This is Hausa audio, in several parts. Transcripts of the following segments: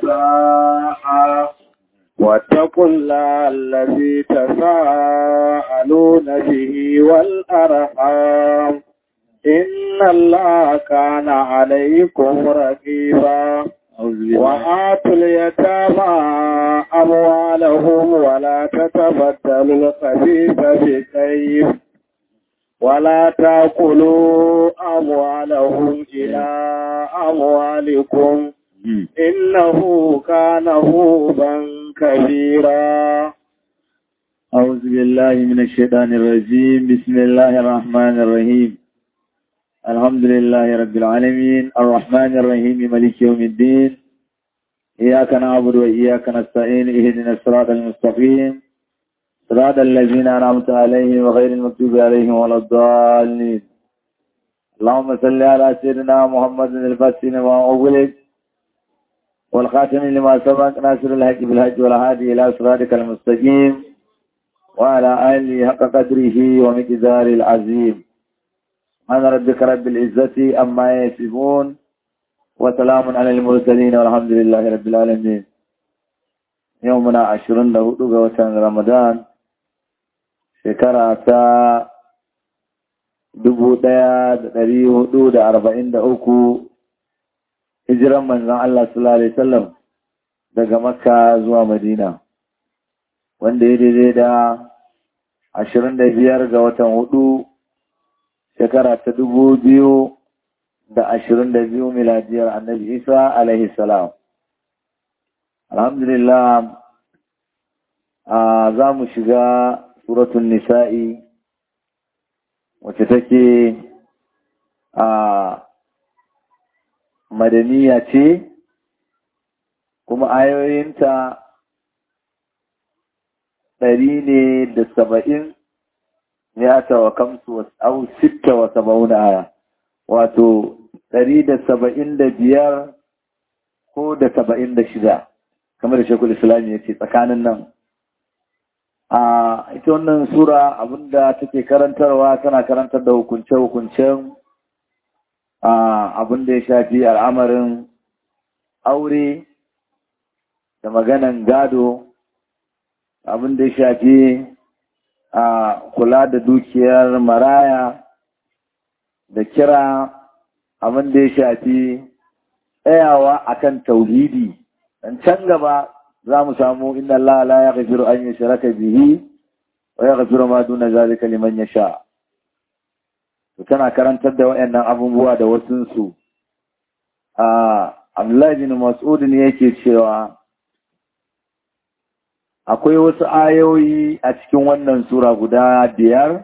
والنساء واتقوا الله الذي تساءلون به والأرحام إن الله كان عليكم رقيبا وآتوا اليتامى أموالهم ولا تتبدلوا الخبيث بالطيب ولا تأكلوا أموالهم إلى أموالكم إنه كان هوبا كبيرا أعوذ بالله من الشيطان الرجيم بسم الله الرحمن الرحيم الحمد لله رب العالمين الرحمن الرحيم ملك يوم الدين إياك نعبد وإياك نستعين اهدنا الصراط المستقيم صراط الذين أنعمت عليهم وغير المكتوب عليهم ولا الضالين اللهم صل على سيدنا محمد الفاتح لما أغلق والخاتم لما سبق ناصر الحق بالحج والهادي إلى صراطك المستقيم وعلى آله حق قدره ومقدار العظيم سبحان ربك رب العزة أما يصفون وسلام على المرسلين والحمد لله رب العالمين يومنا عشرين له وتن رمضان shekara ta dubu ɗaya da ɗari hudu da arba'in da uku hijiran manzan Allah sallallahu Alaihi wasallam daga makka zuwa madina wanda ya daidai da ashirin da biyar ga watan hudu shekara ta dubu biyu da ashirin da biyu miladiyar annabi isa alaihi salam alhamdulillah za mu shiga suratun nisa'i wacce take a madaniya ce kuma ayoyinta ɗari ne da saba'in ya tawa kamsu au sitta wa saba'una aya wato ɗari da saba'in da biyar ko da saba'in da shida kamar da shekul islami ya ce tsakanin nan a ita wannan sura abinda take karantarwa tana karantar da hukunce-hukuncen abinda ya shafi al'amarin aure da maganan gado abinda ya shafi a kula da dukiyar maraya da kira abinda ya shafi tsayawa akan tauhidi dan can gaba za mu samu inna Allah la yaghfiru an yushraka bihi wa yaghfiru ma duna zalika liman yasha to tana karantar da wayannan abubuwa da wasun su a Abdullah bin Mas'ud ne yake cewa akwai wasu ayoyi a cikin wannan sura guda biyar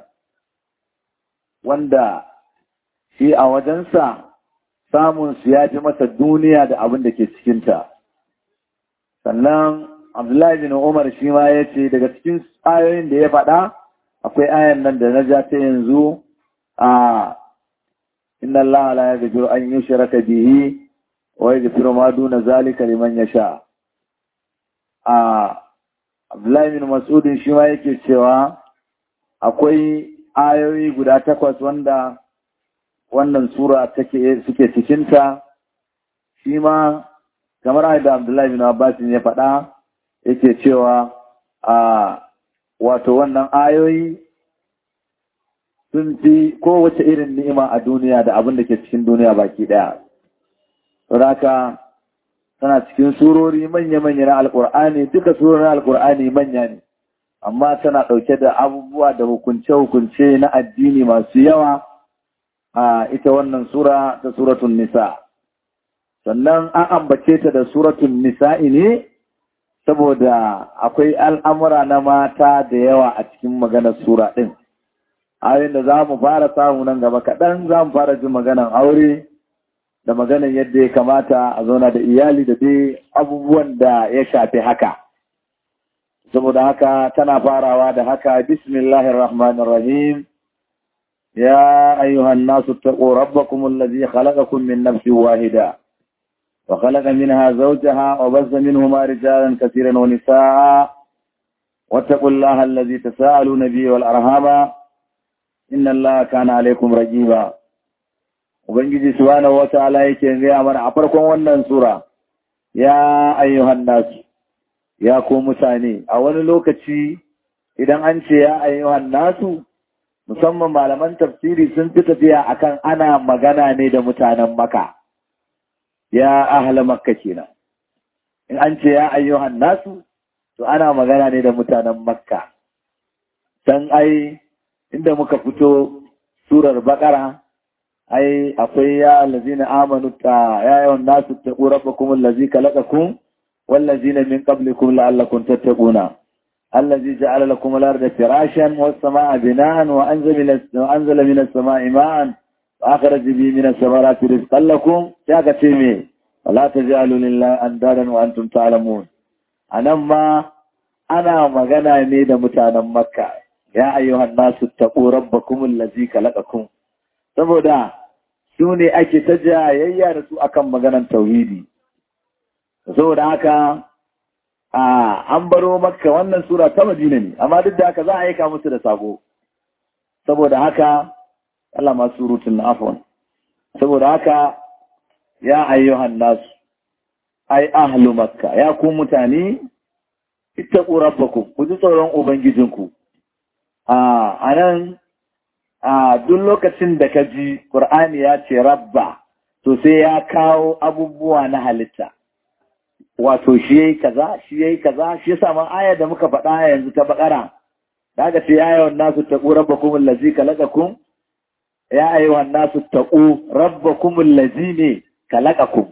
wanda shi a wajensa samun su ya fi masa duniya da abin da ke cikinta. sannan abdullahi bin umar shi ma ya ce daga cikin ayoyin da ya faɗa akwai ayan nan da na ja ta yanzu a inna Allah la yaghfiru an yushraka bihi wa yaghfiru ma duna zalika liman yasha a abdullahi bin mas'ud shi ma yake cewa akwai ayoyi guda takwas wanda wannan sura take suke cikinta shi ma kamar da Abdullahi bin Abbas ya faɗa yake cewa a wato wannan ayoyi sun fi kowace irin ni'ima a duniya da abin da ke cikin duniya baki ɗaya. Saboda tana cikin surori manya-manya na Alƙur'ani duka surorin Alƙur'ani manya ne, amma tana ɗauke da abubuwa da hukunce-hukunce na addini masu yawa a ita wannan sura ta suratun nisa. sannan an ambace ta da suratun nisa'i ne saboda akwai al'amura na mata da yawa a cikin maganar sura ɗin. Ayin da za mu fara samu nan gaba kaɗan za mu fara jin maganar aure da maganar yadda ya kamata a zauna da iyali da dai abubuwan da ya shafi haka. Saboda haka tana farawa da haka Bismillahirrahmanirrahim. Ya ayyuhan nasu taƙo rabbakum allazi khalaqakum min nafsin wahida. وخلق منها زوجها وبث منهما رجالا كثيرا ونساء واتقوا الله الذي تساءلون به والأرهام إن الله كان عليكم رجيبا Ubangiji subhanahu wata'ala yake gaya mana a farkon wannan sura ya ayyuhan nasu ya ko mutane a wani lokaci idan an ce ya ayyuhan nasu musamman malaman tafsiri sun fi tafiya akan ana magana ne da mutanen maka ya ahla makka kenan in an ce ya ayyuhan nasu to ana magana ne da mutanen makka dan ai inda muka fito surar bakara ai akwai ya allazina amanu ta ya ayyuhan nasu taqu rabbakum allazi khalaqakum wallazina min qablikum la'allakum tattaquna الذي جعل لكم الأرض فراشا والسماء بناء وأنزل, وأنزل من السماء ماء وأخرج به من الثمرات رزقا لكم شاكتمي ولا تجعلوا لله أندادا وأنتم تعلمون أنا ما أنا مغنى نيد متانا مكة يا أيها الناس اتقوا ربكم الذي خلقكم saboda su ne ake ta jayayya da su akan maganan tauhidi saboda haka an baro makka wannan sura ta madina ne amma duk da haka za a aika musu da sako saboda haka Allah ma surutun na afon saboda haka ya ayyuhan nasu ai ahlu makka ya ku mutane ittaqu rabbakum ku ji tsoron ubangijinku a anan a duk lokacin da ka ji qur'ani ya ce rabba to sai ya kawo abubuwa na halitta wato shi yayi kaza shi yayi kaza shi yasa ma aya da muka faɗa yanzu ta bakara daga ce ya ayyuhan nasu taqu rabbakum allazi khalaqakum ya ayyuhan nasu taqu rabbakum allazi ne khalaqakum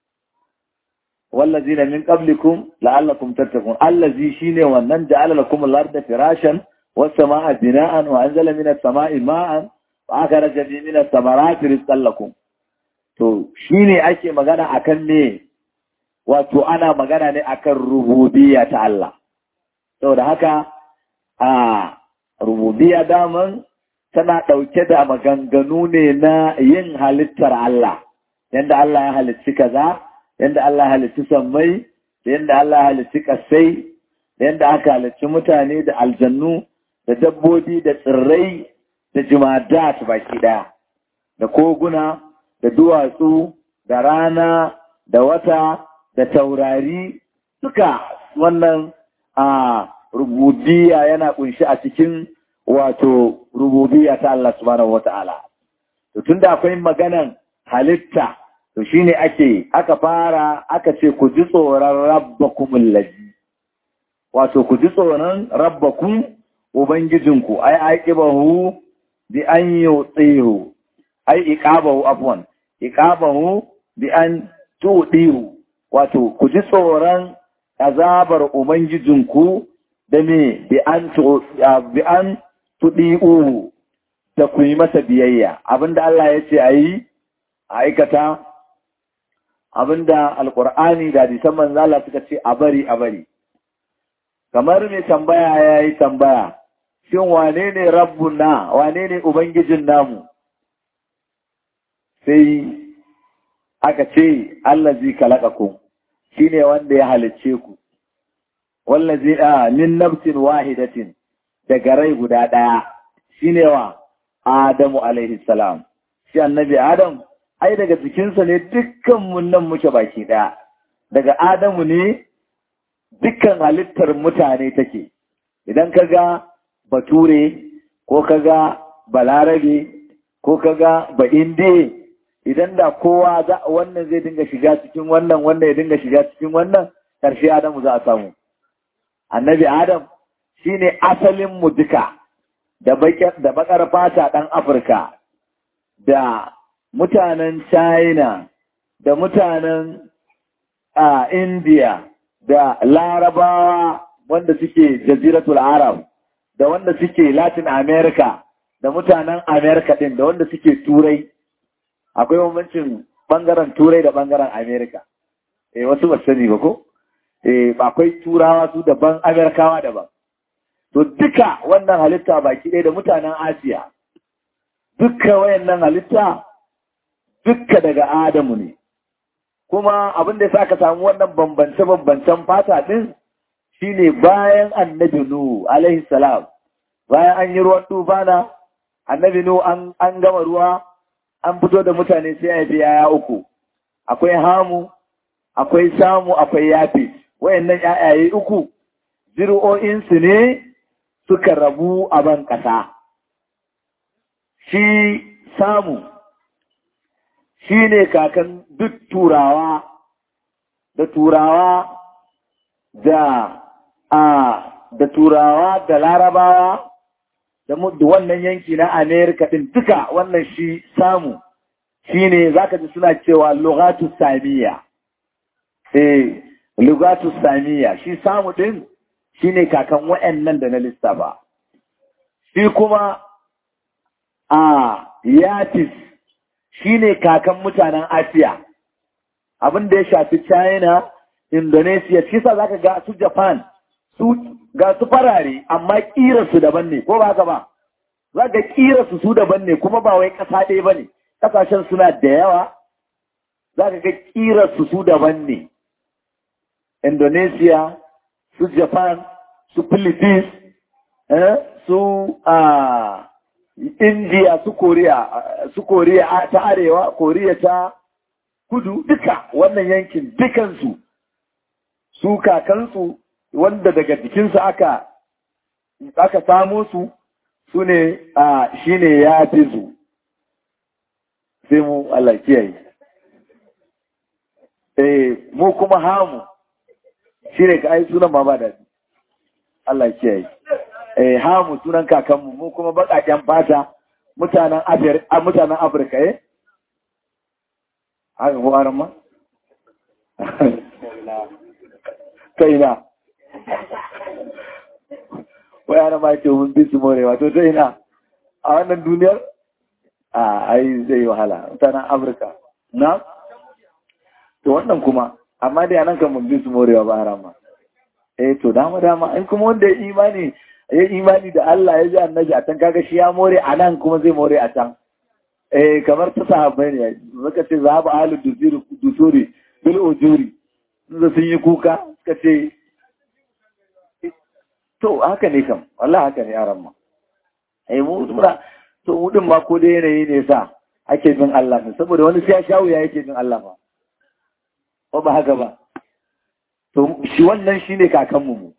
wallazina min qablikum la'allakum tattaqun allazi shine wannan ja'ala lakum al-ardha firashan was samaa bina'an wa anzala minas samaa'i ma'an wa akhraja minas samarati rizqan lakum to shine ake magana akan me wato ana magana ne akan rububiyya ta Allah saboda haka a rububiyya daman tana ɗauke da maganganu ne na yin halittar Allah yadda Allah ya halitti kaza yadda Allah ya halitti sammai da yadda Allah ya halitti kasai da yadda aka halitti mutane da aljannu da dabbobi da tsirrai da jimadat baki ɗaya da koguna da duwatsu da rana da wata da taurari suka wannan a rububiya yana kunshi a cikin wato rububiya ta Allah subhanahu wata'ala to tunda akwai maganan halitta to shine ake aka fara aka ce ku ji tsoron rabbakum allazi wato ku ji tsoron rabbakum ubangijinku ai aqibahu bi an yutihu ai iqabahu afwan iqabahu bi an tudihu wato ku ji tsoron azabar Ubangijinku da me bi an tuɗi uhu da ku yi masa biyayya abinda Allah ya ce a yi a aikata abinda alkur'ani da hadisan manzala suka ce a bari a bari kamar mai tambaya ya yi tambaya shin wane ne rabbuna wane ne ubangijin namu sai aka ce allazi kalaqakum shine wanda ya halicce ku wallazi a min nafsin wahidatin daga rai guda daya shine wa adamu alaihi salam shi annabi adam ai daga jikinsa ne dukkan mun nan muke baki daya daga adamu ne dukkan halittar mutane take idan ka ga bature ko ka ga balarabe ko ka ga ba indiya idan da kowa za wannan zai dinga shiga cikin wannan wannan ya dinga shiga cikin wannan ƙarshe Adamu za a samu annabi Adam shine asalin mu duka da da bakar fata ɗan Afirka da mutanen China da mutanen a India da Larabawa wanda suke jaziratul Arab da wanda suke Latin America da mutanen America din da wanda suke Turai akwai bambancin bangaren turai da bangaren amerika eh wasu ba sani ba ko eh akwai turawa su daban amerikawa daban to duka wannan halitta baki ɗaya da mutanen asiya duka wayannan halitta duka daga adamu ne kuma abin da ya ka samu wannan bambance-bambancen fata ɗin shine bayan annabi nuhu alaihi salam bayan an yi ruwan tufana annabi nuhu an gama ruwa an fito da mutane sai ya biya ya uku akwai hamu akwai samu akwai yafi wayannan ƴaƴaye uku zuri'o'insu ne suka rabu a ban ƙasa shi samu shi ne kakan duk turawa da turawa da a da turawa da larabawa da wannan yanki na amerika din duka wannan shi samu shi ne za ka ji suna cewa lugatu samiya eh lugatu samiya shi samu din shi ne kakan wa'annan da na lissafa shi kuma a yatis shi ne kakan mutanen asiya abin da ya shafi china indonesia shi sa za ka ga su japan su ga su farare amma su daban ne ko ba haka ba za ga su su daban ne kuma ba wai ƙasa ɗaya ba ne ƙasashen suna da yawa za ka ga su su daban ne indonesia su japan su philippines eh, su uh, india su korea su korea ta arewa korea ta kudu duka wannan yankin dukansu su kakansu wanda daga jikinsu aka aka samo su su ne a shi ne ya fi su sai mu Allah kiyaye eh mu kuma hamu shi ne ka ai sunan ma ba da Allah kiyaye eh hamu sunan kakanmu mu kuma baƙaƙen fata mutanen Afirka mutanen Afirka eh haka ko aran ma kai na wai ana ma ce mun bi su morewa to ta ina a wannan duniyar a ai zai wahala mutanen afirka na to wannan kuma amma dai anan kan mun bi su morewa ba rama eh to dama dama in kuma wanda ya imani ya imani da Allah ya ji annabi a can kaga shi ya more a nan kuma zai more a can eh kamar ta sahabbai ne suka ce zahaba ahlu dusuri dusuri bil ujuri sun sun yi kuka suka ce to haka ne kam wallahi haka ne yaran ma eh mu mura to mu din ma ko da yanayi ne sa ake bin Allah ne saboda wani sai ya shawo ya yake bin Allah ba ko ba haka ba to shi wannan shine kakan mu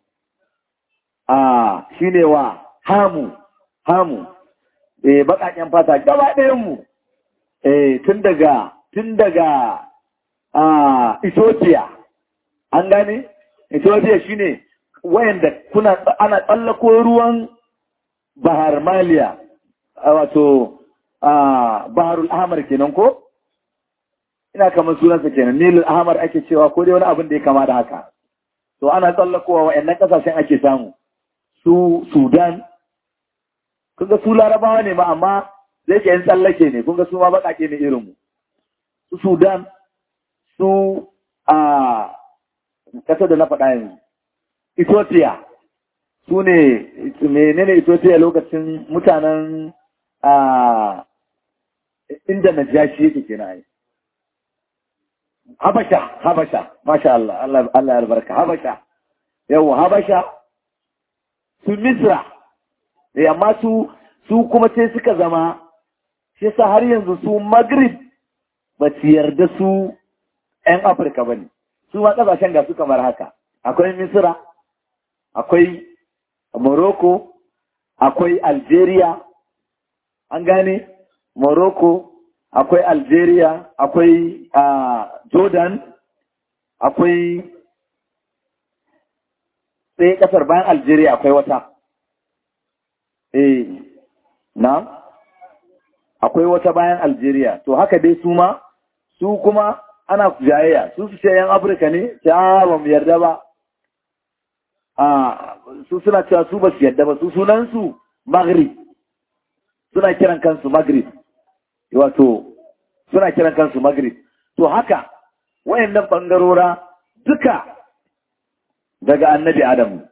a shine wa hamu hamu eh bakaken fata gaba ɗayan mu eh tun daga tun daga a Ethiopia an gane Ethiopia shine wayanda kuna ana tsallako ruwan Bahar Maliya wato Baharul Ahmar kenan ko ina kamar sunansa kenan Nilul Ahmar ake cewa ko dai wani abin da ya kama da haka to ana tsallakowa wayannan kasashen ake samu su Sudan kunga su larabawa ne ma amma zai ke yin tsallake ne kunga su ma baƙaƙe ne irinmu su Sudan su a ƙasar da na faɗa yanzu Ethiopia su ne menene Ethiopia lokacin mutanen a inda Najashi yake kenan ai Habasha Habasha masha Allah Allah Allah ya albarka Habasha yau Habasha su Misra eh amma su su kuma sai suka zama shi yasa har yanzu su Maghrib ba su yarda su ‘yan Afirka ba ne, su ma ƙasashen ga su kamar haka, akwai Misira, akwai Morocco, akwai Algeria, an gane Morocco, akwai Algeria, akwai uh, Jordan, akwai sai ƙasar bayan Algeria akwai wata. Eh, na? Akwai wata bayan Algeria, to haka dai su ma, su kuma ana jayayya su su ce yan afirka ne ta ba mu yarda ba a su suna cewa su ba su yarda ba su sunansu maghrib suna kiran kansu maghrib wato suna kiran kansu maghrib to haka wayannan bangarora duka daga annabi adamu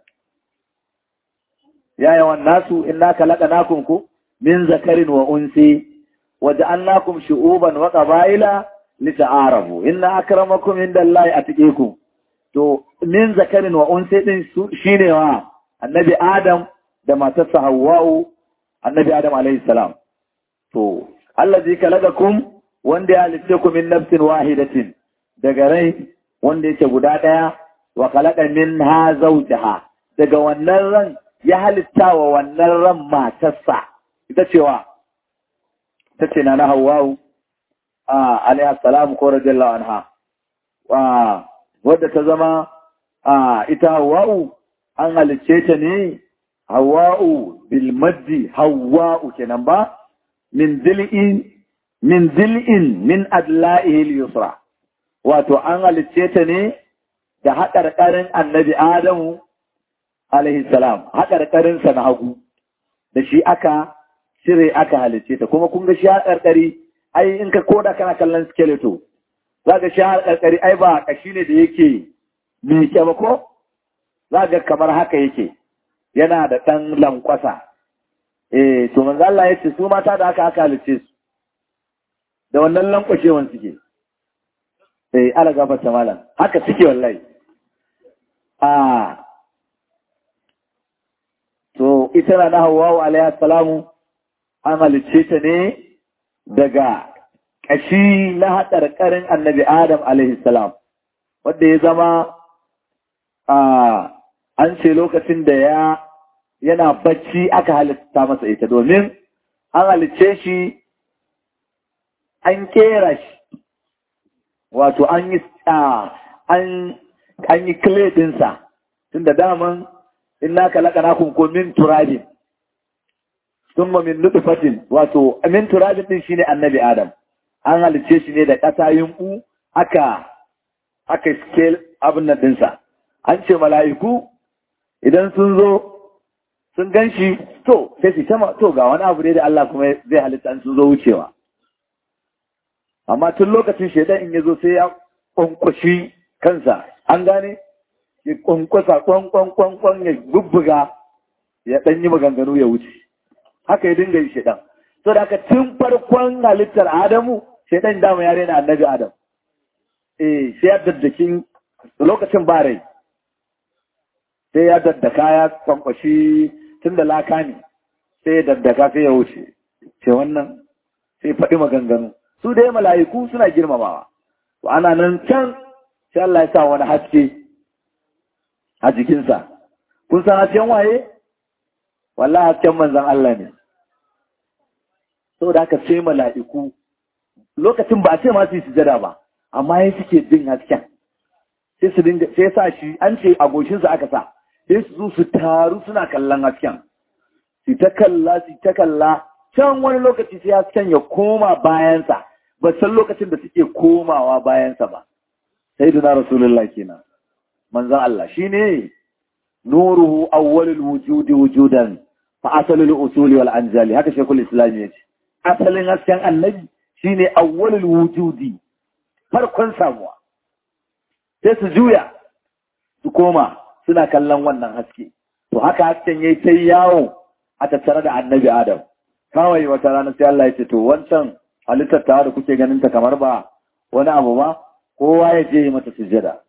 ya yawan nasu inna khalaqnakum ku min zakarin wa unsi wa ja'alnakum shu'uban wa qaba'ila lita'arafu inna akramakum indallahi atqikum to min zakarin wa unsi din shine wa annabi adam da matarsa hawwa'u annabi adam alayhi salam to allazi kalagakum wanda ya halitte ku min nafsin wahidatin daga rai wanda yake guda ɗaya wa khalaqa minha zawjaha daga wannan ran ya halitta wa wannan ran matarsa ita cewa ita ce na na Hawwa'u a alaiha salam ko radiyallahu anha wa wadda ta zama a ita Hawwa'u an halicce ta ne Hawwa'u bil maddi Hawwa'u kenan ba min dil'in min dil'in min adla'ihi al-yusra wato an halicce ta ne da haƙarƙarin annabi Adamu alaihi salam haƙarƙarin sa na hagu da shi aka cire aka halicce ta kuma kun ga shi haƙarƙari ai in ka koda kana kallon skeleto za ka shi haƙarƙari ai ba ƙashi ne da yake miƙe ba ko za ga kamar haka yake yana da ɗan lankwasa eh to manzo Allah ya ce su mata da aka aka halicce su da wannan lankwashewan suke eh ala gafarta malam haka suke wallahi a to ita na Hawwa alaiha salamu an halicce ta ne daga ƙashi na haɗarƙarin annabi Adam alaihi salam wanda ya zama a an ce lokacin da ya yana bacci aka halitta masa ita domin an halicce shi an kera shi wato an yi an yi clay ɗinsa tun da daman in naka laka na kunko min turabin sun min nutufatin wato min turabin ɗin shine annabi adam an halicce shi ne da ƙasa yunɓu aka aka scale abin nan ɗinsa an ce mala'iku idan sun zo sun gan shi to sai su tama to ga wani abu ne da Allah kuma zai halitta an sun zo wucewa amma tun lokacin shaidan in ya zo sai ya kwankwashi kansa an gane ya kwankwasa kwankwankwankwan ya bubbuga ya ɗan yi maganganu ya wuce haka ya dinga yi shaidan so da haka tun farkon halittar adamu shaidan dama ya rena annabi adam eh sai ya daddakin lokacin ba rai sai ya daddaka ya kwankwashi tun da laka ne sai ya daddaka sai ya wuce ce wannan sai faɗi maganganu su dai mala'iku suna girmamawa to ana nan can sai Allah ya sa wani haske a jikinsa kun san hasken waye wallahi hasken manzon Allah ne saboda haka sai mala'iku lokacin ba a ce ma su yi sujada ba amma ya suke jin hasken sai su dinga sai sa shi an ce a goshinsa aka sa sai su zo su taru suna kallon hasken su ta kalla su ta kalla can wani lokaci sai hasken ya koma bayansa ba san lokacin da suke komawa bayansa ba sai duna rasulullah kenan manzon Allah shine nuruhu awwalul wujudi wujudan fa asalul usuli wal anjali haka shekul islam ya ce asalin hasken annabi shine awwalul wujudi farkon samuwa sai su juya su koma suna kallon wannan haske to haka hasken yayi ta yawo a tattare da annabi adam kawai wata rana sai Allah ya ce to wancan halittar ta da kuke ganin ta kamar ba wani abu ba kowa ya je mata sujada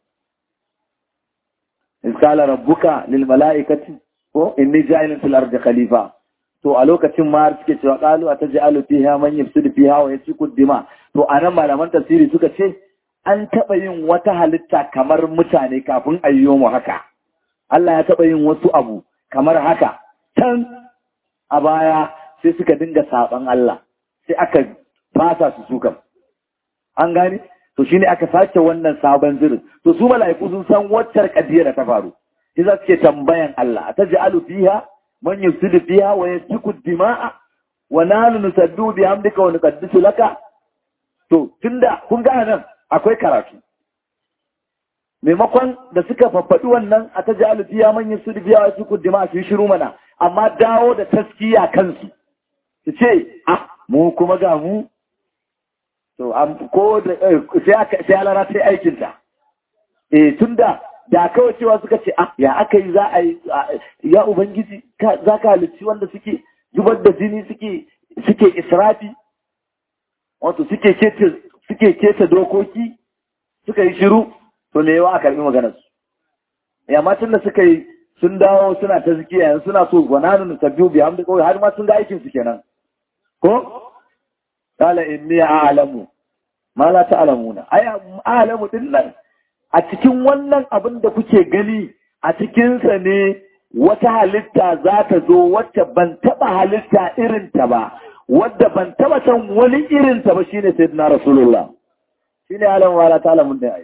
iskala rabbuka lil mala'ikati ko inni ja'ilun fil ardi khalifa to a lokacin ma suke cewa qalu ataj'alu fiha man yafsidu fiha wa yasfiku dima to anan malaman tafsiri suka ce an taɓa yin wata halitta kamar mutane kafin ayyo mu haka Allah ya taɓa yin wasu abu kamar haka can a baya sai suka dinga saban Allah sai aka fasa su sukan an gane to shine aka sake wannan sabon zirin to su mala'iku sun san waccar kadiyar da ta faru sai za su ke tambayan Allah ta ja'alu fiha man yufsidu fiha wa yasfiku dima'a wa nahnu nusaddu bi hamdika wa nuqaddisu laka to tunda kun ga nan akwai karatu maimakon da suka faffaɗi wannan a ta ja'alu fiha man yufsidu fiha wa yasfiku dima'a su shiru mana amma dawo da taskiya kansu su ce ah mu kuma ga mu to ko da sai alara ta yi aikinta eh tunda da kawai cewa suka ce ah ya aka yi za a yi ya ubangiji za ka halicci wanda suke zubar da jini suke suke israfi wato suke keta suke keta dokoki suka yi shiru to me yawa a karbi maganar su ya matan da suka yi sun dawo suna ta zikiya yanzu suna so gwananu sabbiyu bi hamdi kawai har ma sun ga aikin su kenan ko qala inni a'lamu ma la ta'lamuna ai a'lamu din nan a cikin wannan abin da kuke gani a cikinsa ne wata halitta za ta zo wacce ban taɓa halitta irinta ba wadda ban taɓa san wani irinta ba shine sayyidina rasulullah shine alam wala ta'ala mun da ai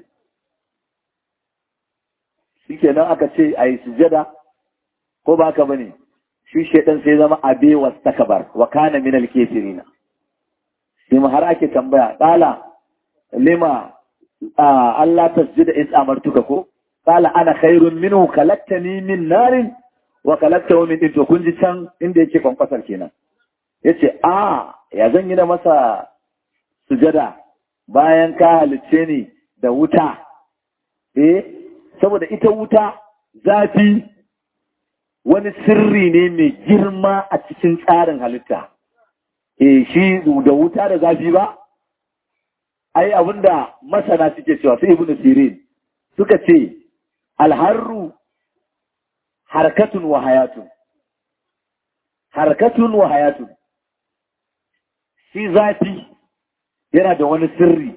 shikenan aka ce ayi sujada ko ba ka bane shi shedan sai zama abe wastakbar wa kana min al-kafirin sai har ake tambaya qala lima Allah tasjida is amartuka ko qala ana khairun minhu kalaktani min narin wa kalaktahu min to kun ji can inda yake kwankwasar kenan yace a ya zan yi da masa sujada bayan ka halicce ni da wuta eh saboda ita wuta zafi wani sirri ne mai girma a cikin tsarin halitta eh shi da wuta da zafi ba ai abinda masana suke cewa sai ibnu sirin suka ce alharru harkatun wa hayatun harkatun wa hayatun shi zafi yana da wani sirri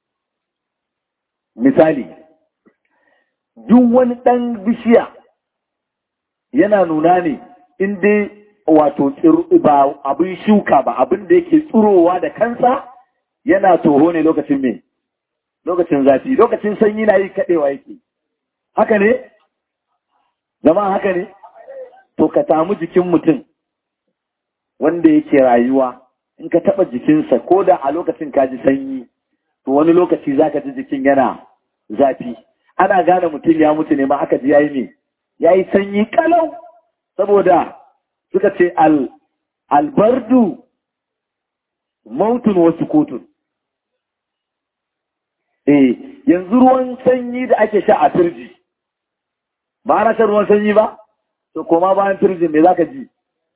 misali duk wani ɗan bishiya yana nuna ne in dai wato ba abin shuka ba abin da yake tsirowa da kansa yana toho ne lokacin me lokacin zafi lokacin sanyi na yi kaɗewa yake haka ne zama haka ne to ka samu jikin mutum wanda yake rayuwa in ka taɓa jikinsa ko da a lokacin ka ji sanyi to wani lokaci za ka ji jikin yana zafi ana gane mutum ya mutu ne ma aka ji yayi ne yayi sanyi kalau saboda suka ce al albardu mautun wasu kotun eh yanzu ruwan sanyi da ake sha a turji ba ana shan ruwan sanyi ba to koma bayan turjin me zaka ji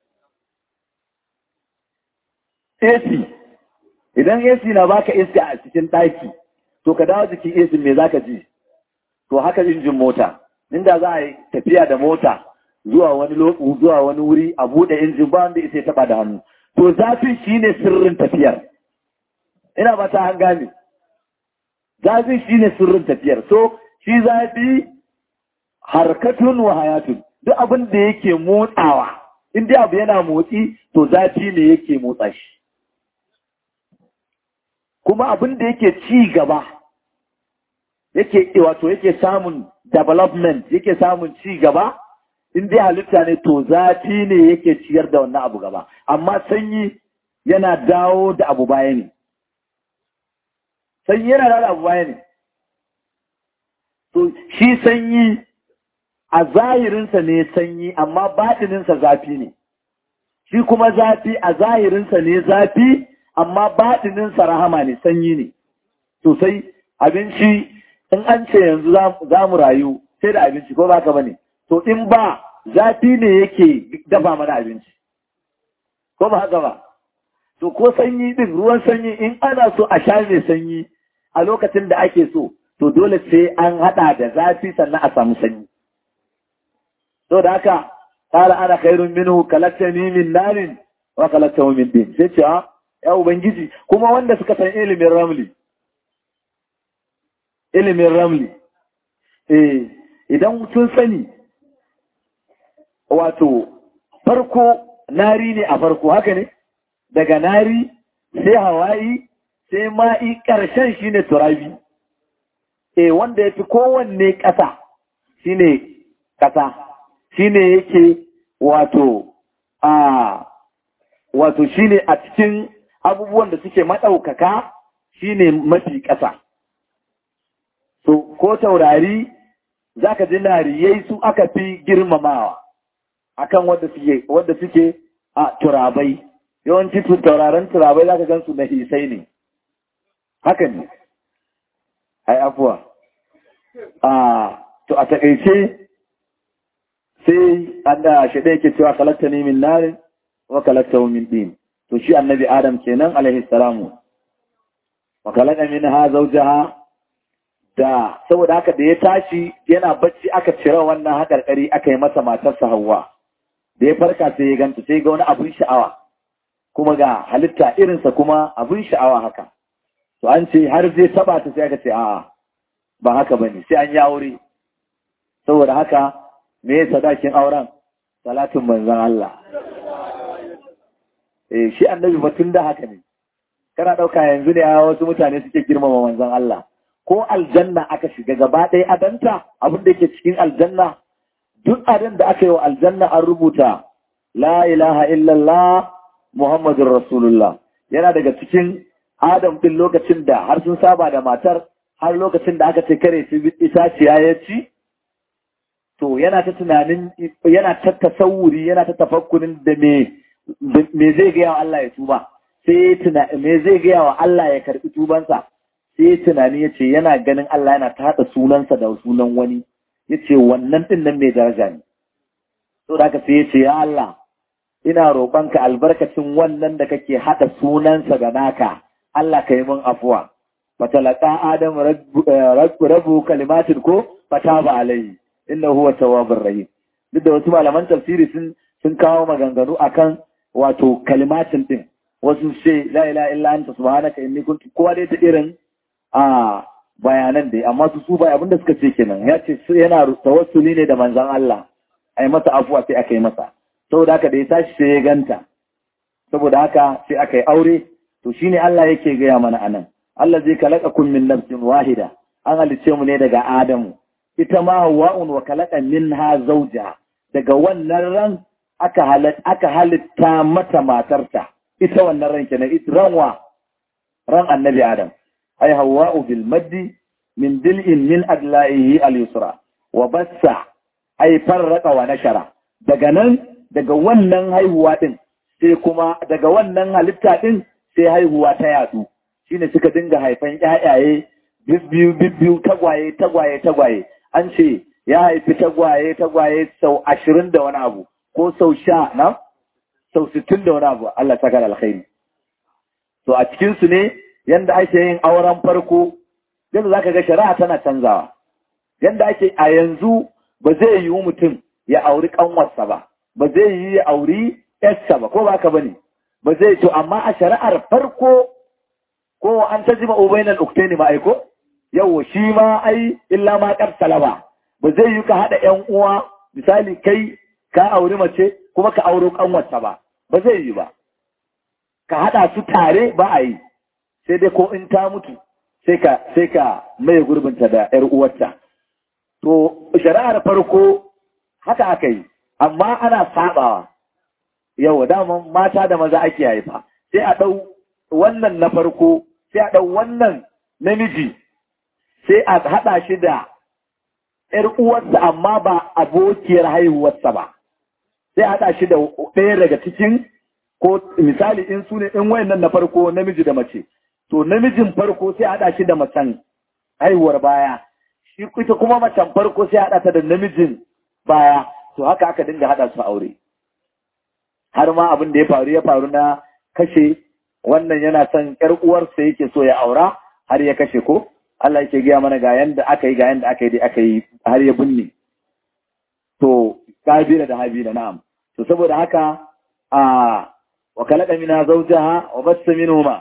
AC idan AC na baka iska a cikin ɗaki to ka dawo jikin AC me zaka ji to haka injin mota inda za a yi tafiya da mota zuwa wani zuwa wani wuri a buɗe injin ba wanda isa taɓa da hannu to zafin shine sirrin tafiyar ina ba ta an gane zafi shine sirrin tafiyar so shi zafi harkatun wa hayatun duk abin da yake motsawa in dai abu yana motsi to zafi ne yake motsa shi kuma abin da yake ci gaba yake wato yake samun development yake samun ci gaba in dai halitta ne to zafi ne yake ciyar da wannan abu gaba amma sanyi yana dawo da abu baya ne sanyi yana dawo da abu baya ne to shi sanyi a zahirinsa ne sanyi amma baɗininsa zafi ne shi kuma zafi a zahirinsa ne zafi amma baɗininsa rahama ne sanyi ne sosai abinci in an ce yanzu za mu rayu sai da abinci ko ba ka ba ne to in ba zafi ne yake dafa mana abinci ko ba haka ba to ko sanyi din ruwan sanyi in ana so a sha mai sanyi a lokacin da ake so to dole sai an hada da zafi sannan a samu sanyi to da haka qala ana khairun minhu kalaktani min narin wa kalaktahu min din sai ce ya ubangiji kuma wanda suka san ilimin ramli ilimin ramli eh idan sun sani wato farko nari ne a farko haka ne daga nari sai hawaii sai ma'i ƙarshen shine turabi e wanda ya fi kowanne ƙasa shine ƙasa shine yake wato a wato shine a cikin abubuwan da suke maɗaukaka shine mafi ƙasa so ko taurari za ka ji nariyai su aka fi girmamawa akan wanda suke wanda suke a turabai yawanci tauraron turabai za ka gan su na hisai ne haka ne ai afuwa a to a takaice sai an da shi ɗaya ke cewa kalakta ne min narin wa kalakta min ɗin to shi annabi adam kenan alaihi salamu wa kalaka min ha zaujaha da saboda haka da ya tashi yana bacci aka cire wannan haƙarƙari aka yi masa matarsa hawa da ya farka sai ya ganta sai ga wani abin sha'awa kuma ga halitta irinsa kuma abin sha'awa haka to an ce har zai taba ta sai aka ce a'a ba haka bane sai an yi aure saboda haka me sadakin auren salatin manzon Allah eh shi annabi batun da haka ne kana ɗauka yanzu ne a wasu mutane suke girmama manzon Allah ko aljanna aka shiga gaba ɗaya adanta abin da yake cikin aljanna duk adan da aka yi wa aljanna an rubuta la ilaha illallah muhammadun rasulullah yana daga cikin adam ɗin lokacin da har sun saba da matar har lokacin da aka ce kare su itaciya ya ci to yana ta tunanin yana ta tasawuri yana ta tafakkurin da me me zai gaya wa Allah ya tuba sai tuna me zai gaya wa Allah ya karbi tubansa sai tunani yace yana ganin Allah yana ta hada sunansa da sunan wani yace wannan din nan mai daraja ne to da haka sai yace ya Allah ina roƙonka albarkacin wannan da kake hada sunansa da naka Allah ka yi min afuwa fatalaka adam rabu kalimatin ko fataba alayhi inna huwa tawwabur rahim duk da wasu malaman tafsiri sun sun kawo maganganu akan wato kalimatin din wasu ce la ilaha illa anta subhanaka inni kuntu kowa dai ta irin a bayanan dai amma su su bai abinda suka ce kenan ya ce yana tawassuli ne da manzon Allah ai masa afuwa sai aka yi masa saboda haka da ya tashi sai ya ganta saboda haka sai aka yi aure to shine Allah yake gaya mana anan Allah zai kalaka kun min nafsin wahida an halice mu ne daga Adamu ita ma Hawwa'un wa kalaka minha zawja daga wannan ran aka halitta aka halitta mata matarta ita wannan ran kenan ita ranwa ran annabi Adam ay Hawwa'u bil maddi min dil'in min adla'ihi al-yusra wa bassa ay farraqa wa nashara daga nan daga wannan haihuwa din sai kuma daga wannan halitta din sai haihuwa ta yatsu shine suka dinga haifan ƴaƴaye biyu biyu tagwaye tagwaye tagwaye an ce ya haifi tagwaye tagwaye sau ashirin da wani abu ko sau sha na sau sittin da wani abu Allah saka da alkhairi to a cikin su ne yanda ake yin auren farko yadda zaka ga shari'a tana canzawa yanda ake a yanzu ba zai yiwu mutum ya auri kanwarsa ba ba zai yi ya auri yarsa ba ko ba ka bane ba zai to amma a shari'ar farko ko an ta jima ubainan uktaini ma aiko yau shi ma ai illa ma kar salaba ba zai yi ka haɗa yan uwa misali kai ka auri mace kuma ka auro kanwarta ba ba zai yi ba ka haɗa su tare ba a yi sai dai ko in ta mutu sai ka sai ka maye gurbinta da yar uwarta to shari'ar farko haka aka yi amma ana sabawa yau daman mata da maza ake haifa sai a ɗau wannan na farko sai a ɗau wannan namiji sai a haɗa shi da ‘yar uwarsa amma ba abokiyar haihuwarsa ba sai a haɗa shi da ɗaya daga cikin ko misali in su ne in wayannan na farko namiji da mace to namijin farko sai a haɗa shi da macen haihuwar baya shi ita kuma macen farko sai a haɗa ta da namijin baya to haka aka dinga haɗa su aure har ma abin da ya faru ya faru na kashe wannan yana son ƴar uwarsa yake so ya aura har ya kashe ko Allah yake gaya mana ga yanda aka yi ga yanda aka yi dai aka yi har ya binne to kabila da habila na'am to saboda haka a wa kalaka mina zawjaha wa bassa minhuma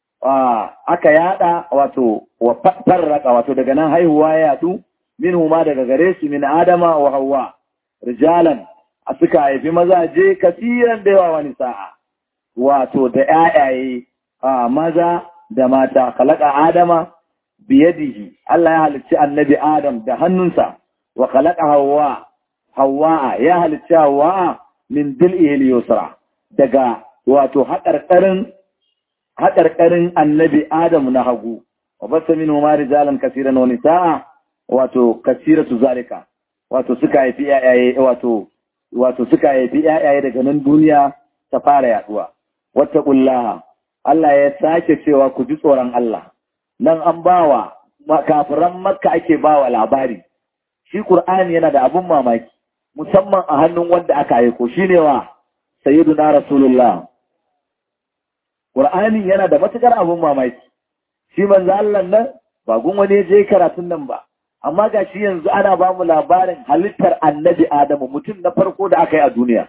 aka yada wato wa farraka wato daga nan haihuwa ya yadu minhuma daga gare su min adama wa hawwa rijalan a suka haifi mazaje kasiran da yawa wani sa'a wato da ƴaƴaye a maza da mata kalaka adama biyadihi Allah ya halicci annabi Adam da hannunsa wa kalaka hawa hawa ya halicci hawa min dil'ihi yusra daga wato haƙarƙarin haƙarƙarin annabi Adam na hagu wa basa minhu ma rijalan kasiran wa nisaa wato kasiratu zalika wato suka haifi ƴaƴaye wato wato suka haifi ƴaƴaye daga nan duniya ta fara yaduwa wattaqullaha Allah ya sake cewa ku ji tsoron Allah nan an bawa kafiran makka ake bawa labari shi qur'ani yana da abun mamaki musamman a hannun wanda aka aiko shine wa sayyiduna rasulullah qur'ani yana da matukar abun mamaki shi manzo Allah nan ba gun wani je karatun nan ba amma ga shi yanzu ana ba mu labarin halittar annabi Adamu mutum na farko da aka yi a duniya.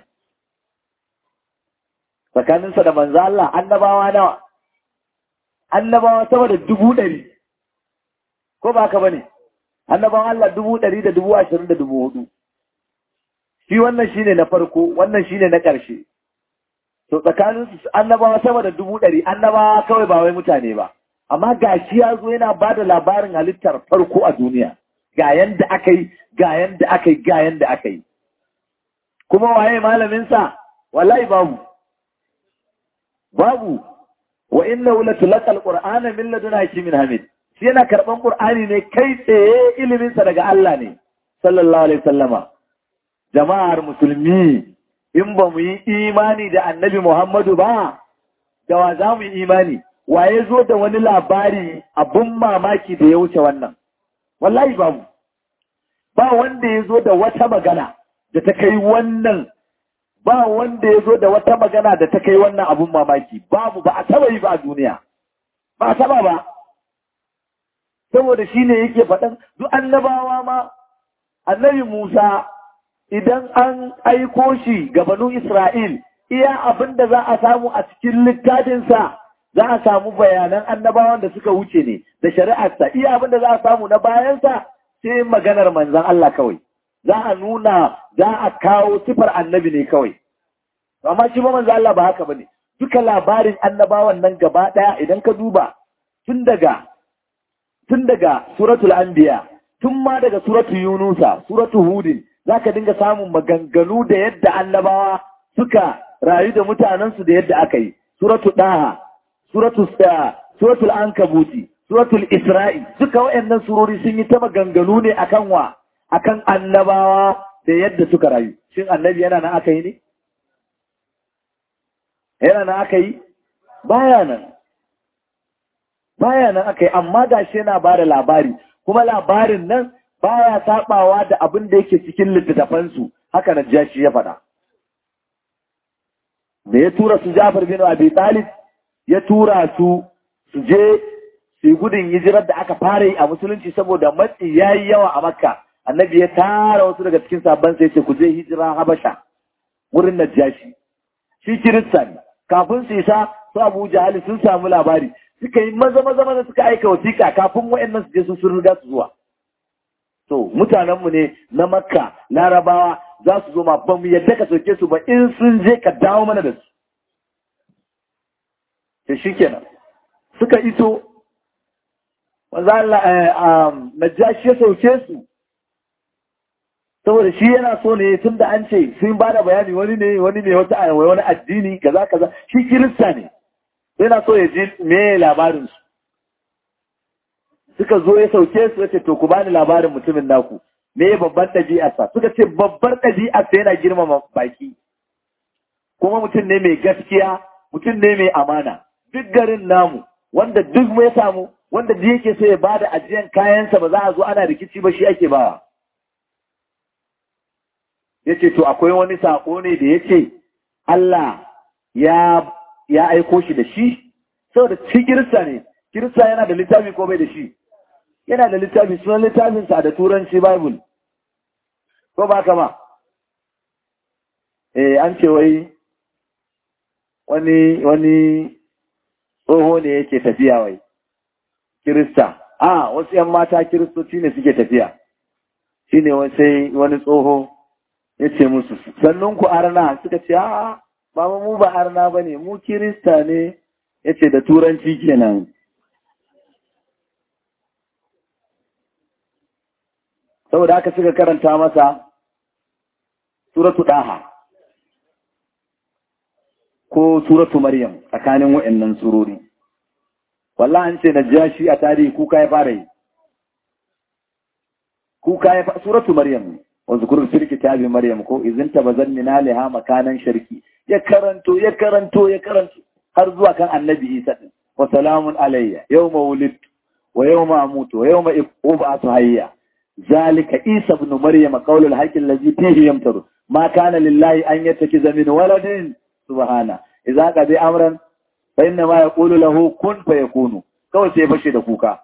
Tsakaninsa da manzo Allah annabawa nawa, annabawa sama da dubu ɗari, ko ba ka ba ne, annabawan Allah dubu ɗari da dubu ashirin da dubu hudu shi wannan shine na farko wannan shine na ƙarshe to tsakanin su annabawa sama da dubu ɗari annabawa kawai ba wai mutane ba amma ga shi ya zo yana ba da labarin halittar farko a duniya ga yanda aka yi ga yanda aka yi ga yanda aka yi kuma waye malaminsa wallahi babu babu wa inna la tulqal qur'ana min ladun hakimin hamid shi yana karban qur'ani ne kai tsaye ilimin sa daga Allah ne sallallahu alaihi wasallama jama'ar musulmi in ba mu yi imani da annabi Muhammadu ba da wa za mu yi imani waye zo da wani labari abun mamaki da ya wuce wannan wallahi babu ba wanda ya zo da wata magana da ta kai wannan ba wanda ya zo da wata magana da ta kai wannan abun mamaki babu ba a taba yi ba a duniya ba a taba ba saboda shi ne yake faɗan duk annabawa ma annabi Musa idan an aiko shi ga banu Isra'il iya abin da za a samu a cikin littafinsa za a samu bayanan annabawan da suka wuce ne da shari'arsa iya abin da za a samu na bayansa sai maganar manzan Allah kawai za a nuna za a kawo sifar annabi ne kawai amma shi ba manzan Allah ba haka bane duka labarin annabawan nan gaba daya idan ka duba tun daga tun daga suratul anbiya tun ma daga suratul yunusa suratul hudin zaka dinga samun maganganu da yadda annabawa suka rayu da mutanensu da yadda aka yi suratul daha suratul suratul ankabuti suratul isra'i duka wayannan surori sun yi ta maganganu ne akan wa akan annabawa da yadda suka rayu shin annabi yana nan aka yi ne yana nan aka yi baya nan baya nan aka yi amma gashi yana ba da labari kuma labarin nan baya sabawa da abin da yake cikin littattafansu haka na jashi ya faɗa da ya tura su Jafar bin Abi Talib ya tura su su je su yi gudun hijirar da aka fara yi a musulunci saboda matsi ya yi yawa a Makka annabi ya tara wasu daga cikin sabon sai ce ku je hijira Habasha wurin Najashi shi kirista ne kafin su isa su Abu Jahal sun samu labari suka yi maza maza maza suka aika wasiƙa kafin wayannan su je su sun riga su zuwa to mutanenmu ne na Makka Larabawa za su zo ma ba mu yadda ka soke su ba in sun je ka dawo mana da su to shikenan suka iso wanzu Allah Najashi ya sauke su saboda shi yana so ne tun da an ce sun ba da bayani wani ne wani ne wata wani addini kaza kaza shi kirista ne yana so ya ji me labarin su suka zo ya sauke su yace to ku bani labarin mutumin naku me babban ɗabi'arsa suka ce babbar ɗabi'arsa yana girmama baki kuma mutum ne mai gaskiya mutum ne mai amana duk garin namu wanda duk mai samu wanda da yake so ya bada ajiyan kayansa ba za a zo ana rikici ba shi ake bawa ya ce to akwai wani saƙo ne da ya ce Allah ya ya aiko shi da shi saboda shi kirista ne kirista yana da littafi ko bai da shi yana da littafi sunan littafinsa da turanci bible ko ba kama eh an ce wai wani wani tsoho ne yake tafiya wai kirista a wasu yan mata kiristoci ne suke tafiya shine sai wani tsoho ya ce musu sannan ku arna suka ce a ba mu ba arna ba ne mu kirista ne ya ce da turanci kenan saboda haka suka karanta masa suratu ɗaha ko suratu maryam tsakanin wa'annan surori wallahi an ce na jashi a tarihi kuka ya fara yi kuka ya fara suratu maryam wanzu kurin firki tabi maryam ko izinta bazan minaliha makanan sharki ya karanto ya karanto ya karanto har zuwa kan annabi isa din wa salamun alayya yawma wulidtu wa yawma amutu wa yawma ub'atu hayya zalika isa ibn maryam qawlul haqqi allazi fihi yamtaru ma kana lillahi an yattakiza min waladin subhana idza qadi amran fa inna ma yaqulu lahu kun fayakunu kawai sai fashe da kuka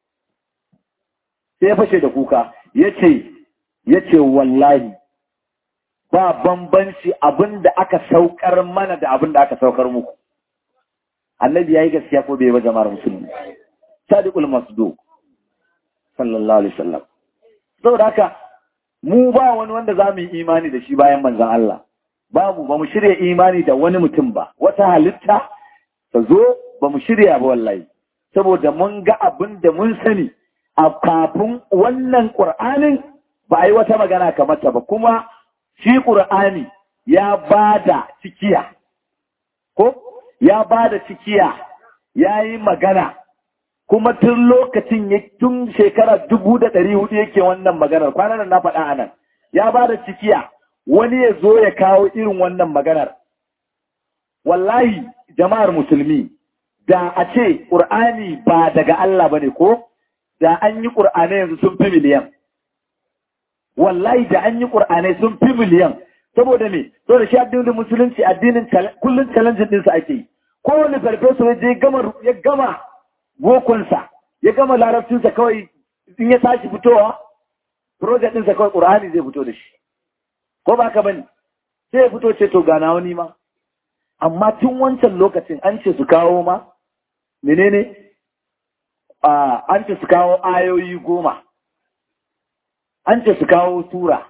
sai fashe da kuka yace yace wallahi ba bambanci abinda aka saukar mana da abinda aka saukar muku annabi yayi gaskiya ko bai ba jama'ar musulmi sadiqul masduq sallallahu alaihi wasallam saboda haka mu ba wani wanda za mu yi imani da shi bayan manzan Allah babu ba mu shirya imani da wani mutum ba wata halitta ta zo ba mu shirya ba wallahi saboda mun ga abin da mun sani a kafin wannan ƙur'anin ba a yi wata magana kamar ta ba kuma shi ƙur'ani ya ba da cikiya ko ya ba da cikiya ya yi magana kuma tun lokacin ya tun shekara dubu da ɗari hudu yake wannan maganar kwanan na faɗa a nan ya ba da cikiya wani ya zo ya kawo irin wannan maganar wallahi jama'ar musulmi da a ce ƙur'ani ba daga Allah ba ne ko da an yi ƙur'anai yanzu sun fi miliyan wallahi da an yi ƙur'anai sun fi miliyan saboda me saboda shi addinin musulunci addinin kullum challenge ɗinsa ake yi kowane farfeso ya je gama ya gama bokonsa ya gama larabcinsa kawai in ya tashi fitowa project ɗinsa kawai ƙur'ani zai fito da shi ko ba ka bane sai ya fito ce to gana wani ma amma tun wancan lokacin an ce su kawo ma menene an ce su kawo ayoyi goma an ce su kawo tura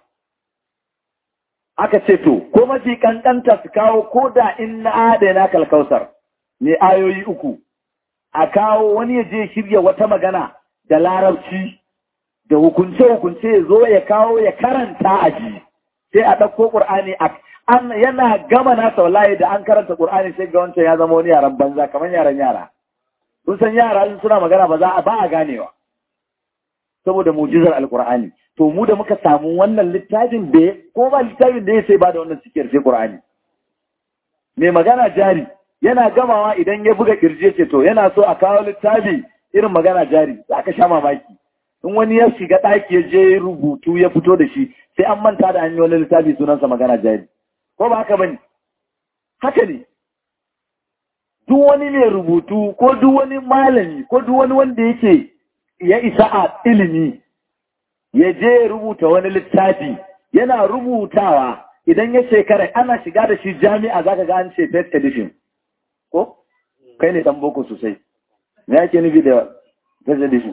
aka ce to ko mafi kankanta su kawo ko da in na adana kalkausar ne ayoyi uku a kawo wani ya je shirya wata magana da larabci da hukunce-hukunce ya zo ya kawo ya karanta a ji sai a ɗauko ƙur'ani an yana gama nasa wallahi da an karanta ƙur'ani sai ga wancan ya zama wani yaran banza kamar yaran yara kun san yara in suna magana ba za a ba a ganewa saboda mujizar alƙur'ani to mu da muka samu wannan littafin da ko ba littafin da ya sai ba da wannan cikiyar sai ƙur'ani mai magana jari yana gamawa idan ya buga kirje ce to yana so a kawo littafi irin magana jari za ka sha mamaki in wani ya shiga ɗaki ya je rubutu ya fito da shi sai an manta da an yi wani littafi sunansa magana jari ko ba haka bane haka ne duk wani mai rubutu ko duk wani malami ko duk wani wanda yake ya isa a ilimi ya je rubuta wani littafi yana rubutawa idan ya shekara ana shiga da shi jami'a zaka ga an ce first edition ko kai ne dan boko sosai me yake nufi da first edition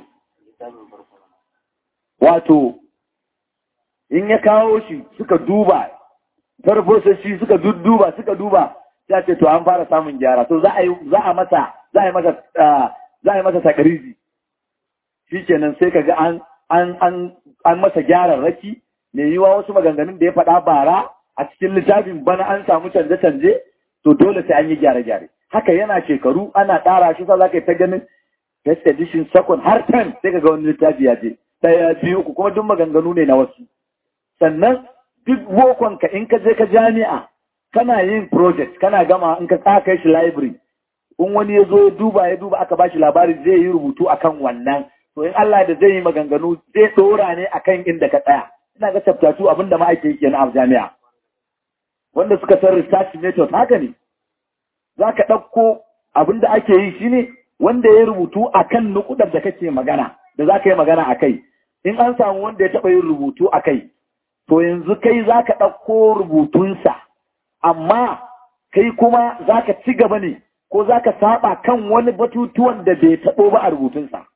wato in ya kawo shi suka duba farfosashi suka dudduba suka duba ya ce to an fara samun gyara to za a yi za a masa za a yi masa za a yi masa takarizi shikenan sai kaga an an an an masa gyaran raki me yiwa wasu maganganun da ya faɗa bara a cikin littafin bana an samu canje-canje to dole sai an yi gyare-gyare haka yana shekaru ana ɗara shi sa za ka yi ta ganin first edition second har ten sai ka ga wani littafi ya je ɗaya biyu uku kuma duk maganganu ne na wasu sannan duk bokonka in ka je ka jami'a kana yin project kana gama in ka kai shi library in wani ya zo ya duba ya duba aka bashi labari zai yi rubutu akan wannan to in Allah da zai yi maganganu zai dora ne akan inda ka tsaya ina ga chapter 2 abinda ma ake yi kenan a jami'a wanda suka san research method haka ne zaka ɗauko abinda ake yi shine wanda ya rubutu akan nukudar da kake magana da za ka yi magana a kai in an samu wanda ya taɓa yin rubutu a kai to yanzu kai za ka ɗauko rubutunsa amma kai kuma za ka ci gaba ne ko za ka saba kan wani batutuwan da bai taɓo ba a rubutunsa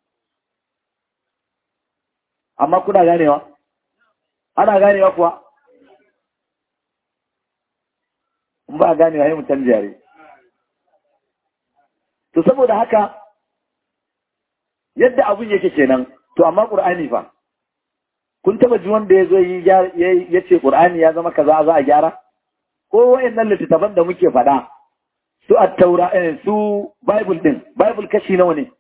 amma kuna ganewa ana ganewa kuwa in ba ganewa yi mutan jare to saboda haka yadda abun yake kenan to amma ƙur'ani fa kun taba ji wanda ya zo ya ce ƙur'ani ya zama kaza za a gyara ko wayannan littattafan da muke faɗa su at-taura su bible din bible kashi nawa ne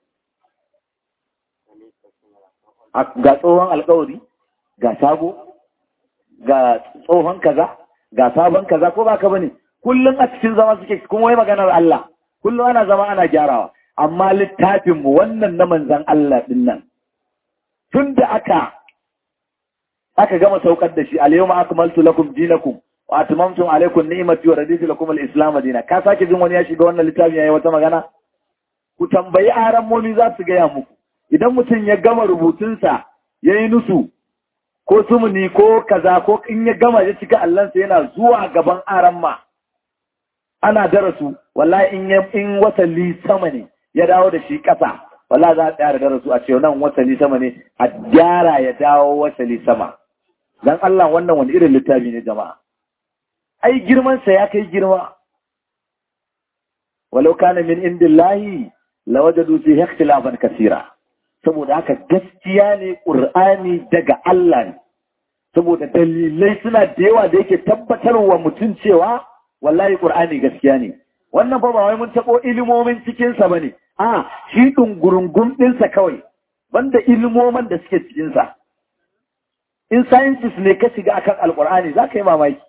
ga tsohon alkawari ga sabo ga tsohon kaza ga sabon kaza ko ba ka bane kullum a cikin zama suke kuma wai maganar Allah kullum ana zama ana gyarawa amma littafinmu wannan na manzan Allah ɗin nan, tun da aka aka gama saukar da shi, alayyauma akmaltu lakum dinakum wa atmamtum alaykum ni'mati wa raditu lakum al-islam dina ka sake jin wani ya shiga wannan littafin yayi wata magana ku tambayi aran momi za su gaya muku idan mutum ya gama rubutunsa yayi nusu ko sumuni ko kaza ko in ya gama ya cika allansa yana zuwa gaban aran ma ana darasu wallahi in in wasali sama ne ya dawo da shi ƙasa wala za a tsaya da darasu a ce nan wasali sama ne a gyara ya dawo wasali sama dan Allah wannan wani irin littafi ne jama'a ai girman sa ya kai girma walau kana min indillahi lawajadu fi ikhtilafan kaseera saboda haka gaskiya ne qur'ani daga Allah ne saboda dalilai suna da yawa da yake tabbatarwa mutum cewa wallahi qur'ani gaskiya ne wannan fa ba wai mun tabo ilimomin cikin sa bane a shi dungurungum din sa kawai banda ilimoman da suke cikin sa in sciences ne ka shiga akan alqur'ani zaka yi mamaki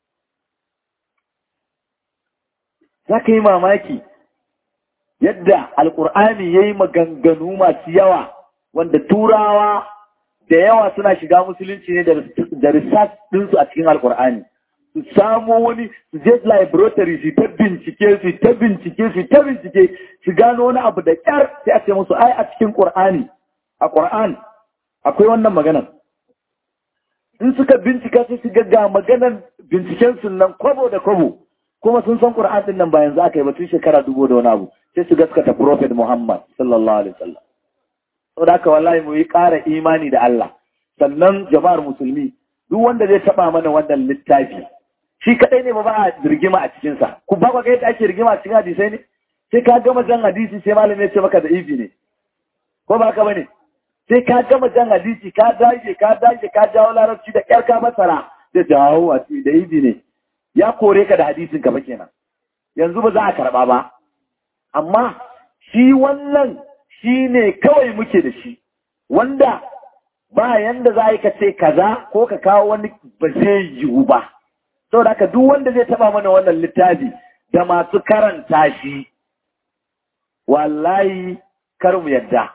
zaka yi mamaki yadda alqur'ani yayi maganganu masu yawa wanda turawa da yawa suna shiga musulunci ne da research ɗinsu a cikin alkur'ani su samo wani su je laboratory su ta bincike su ta bincike su ta bincike su gano wani abu da kyar sai a ce musu ai a cikin qur'ani a qur'an akwai wannan maganar in suka bincika sai su ga maganar binciken su nan kwabo da kwabo kuma sun san qur'an din nan ba yanzu aka yi ba tun shekara dubu da wani abu sai su gaskata prophet muhammad sallallahu alaihi wasallam saboda haka wallahi mu yi ƙara imani da Allah sannan jama'ar musulmi duk wanda zai taba mana wannan littafi shi kadai ne ba ba a rigima a cikin sa ku ba ga yadda ake rigima a cikin hadisai ne sai ka gama jan hadisi sai malami ya ce maka da ibi ne ko ba ka bane sai ka gama jan hadisi ka dage ka dage ka jawo larabci da kyar ka masara da jawo a da ibi ne ya kore ka da hadisin ka ba kenan yanzu ba za a karba ba amma shi wannan shi ne kawai muke da shi, wanda ba yanda za ka ce kaza ko ka kawo wani ba zai yiwu ba. Sau da duk wanda zai taba mana wannan littafi da masu karanta shi, wallahi kar mu yadda.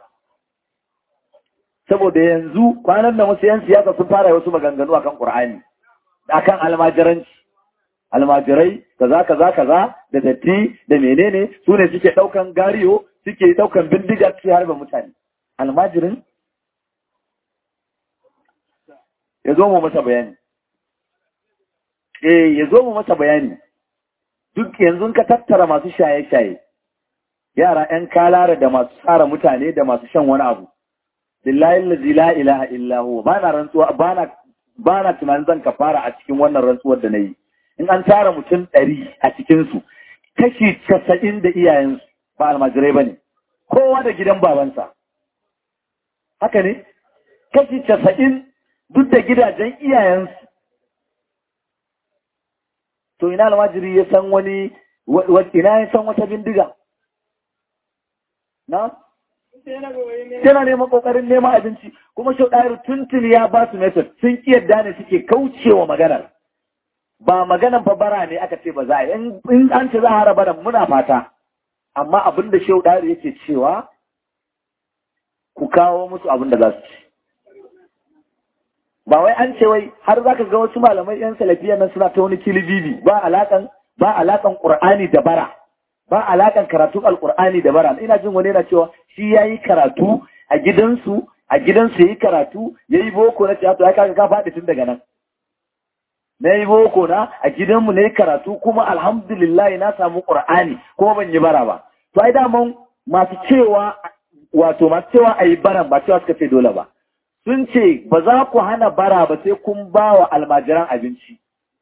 Saboda yanzu kwanan da wasu 'yan siyasa sun fara wasu maganganu akan Ƙur'ani, akan almajiranci. almajirai kaza kaza kaza da datti da menene su ne suke daukan gariyo suke daukan bindiga suke harba mutane almajirin ya zo mu masa bayani eh ya zo mu masa bayani duk yanzu ka tattara masu shaye-shaye yara 'yan kalara da masu tsara mutane da masu shan wani abu billahi la ilaha illa huwa bana rantsuwa bana bana tunanin zan kafara a cikin wannan rantsuwar da nayi in an tara mutum ɗari a cikinsu kashi casa'in da iyayensu ba almajirai ba ne kowa da gidan babansa haka ne kashi casa'in duk da gidajen iyayensu to ina almajiri ya san wani ina ya san wata bindiga na yana neman kokarin neman abinci kuma shau ɗayar tuntun ya ba su method sun ƙi yadda ne suke kaucewa maganar ba maganan fa bara ne aka ce ba za a yi in an ce za a hara bara muna fata amma abin da shehu ɗari yake cewa ku kawo musu abin da za su ci ba wai an ce wai har za ka ga wasu malamai yan salafiya nan suna ta wani kilibibi ba alakan ba alakan qur'ani da bara ba alakan karatu alqur'ani da bara ina jin wani yana cewa shi yayi karatu a gidansu a gidansu yayi karatu yayi boko na to ya kaga ka faɗi tun daga nan na yi boko na a gidanmu na yi karatu kuma alhamdulillah na samu ƙur'ani kuma ban yi bara ba. To ai daman masu cewa wato masu cewa a yi baran ba cewa suka ce dole ba. Sun ce ba za ku hana bara ba sai kun ba wa almajiran abinci.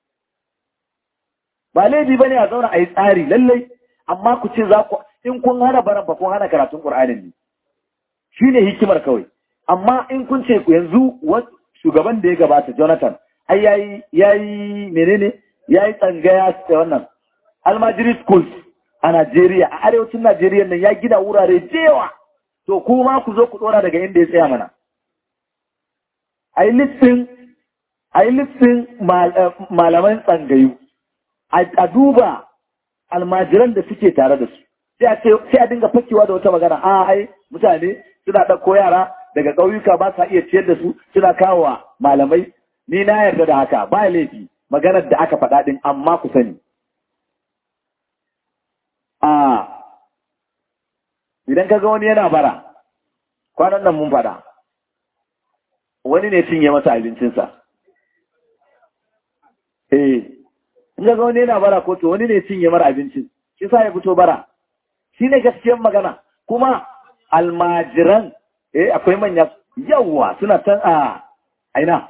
Ba laifi ba ne a zauna a yi tsari lallai amma ku ce za ku in kun hana baran ba kun hana karatun ƙur'anin ne. Shi ne hikimar kawai. Amma in kun ce yanzu shugaban da ya gabata Jonathan ai yayi yayi menene yayi tsangaya da wannan almajiri schools a Najeriya a arewacin Najeriya nan ya gina wurare jewa to kuma ku zo ku dora daga inda ya tsaya mana ai listin ai listin malaman tsangayu a duba almajiran da suke tare da su sai a ce sai a dinga fakewa da wata magana a ai mutane suna ɗauko yara daga ƙauyuka ba sa iya ciyar da su suna kawo malamai ni na yarda da haka ba laifi maganar da aka faɗa ɗin amma ku sani. A idan ka ga wani yana bara, kwanan nan mun faɗa, wani ne cinye masa abincinsa. Eh, in ga wani yana bara ko to wani ne cinye mara abincin, shi sa ya fito bara. Shi ne gaskiyar magana, kuma almajiran eh akwai manya yawa suna can a aina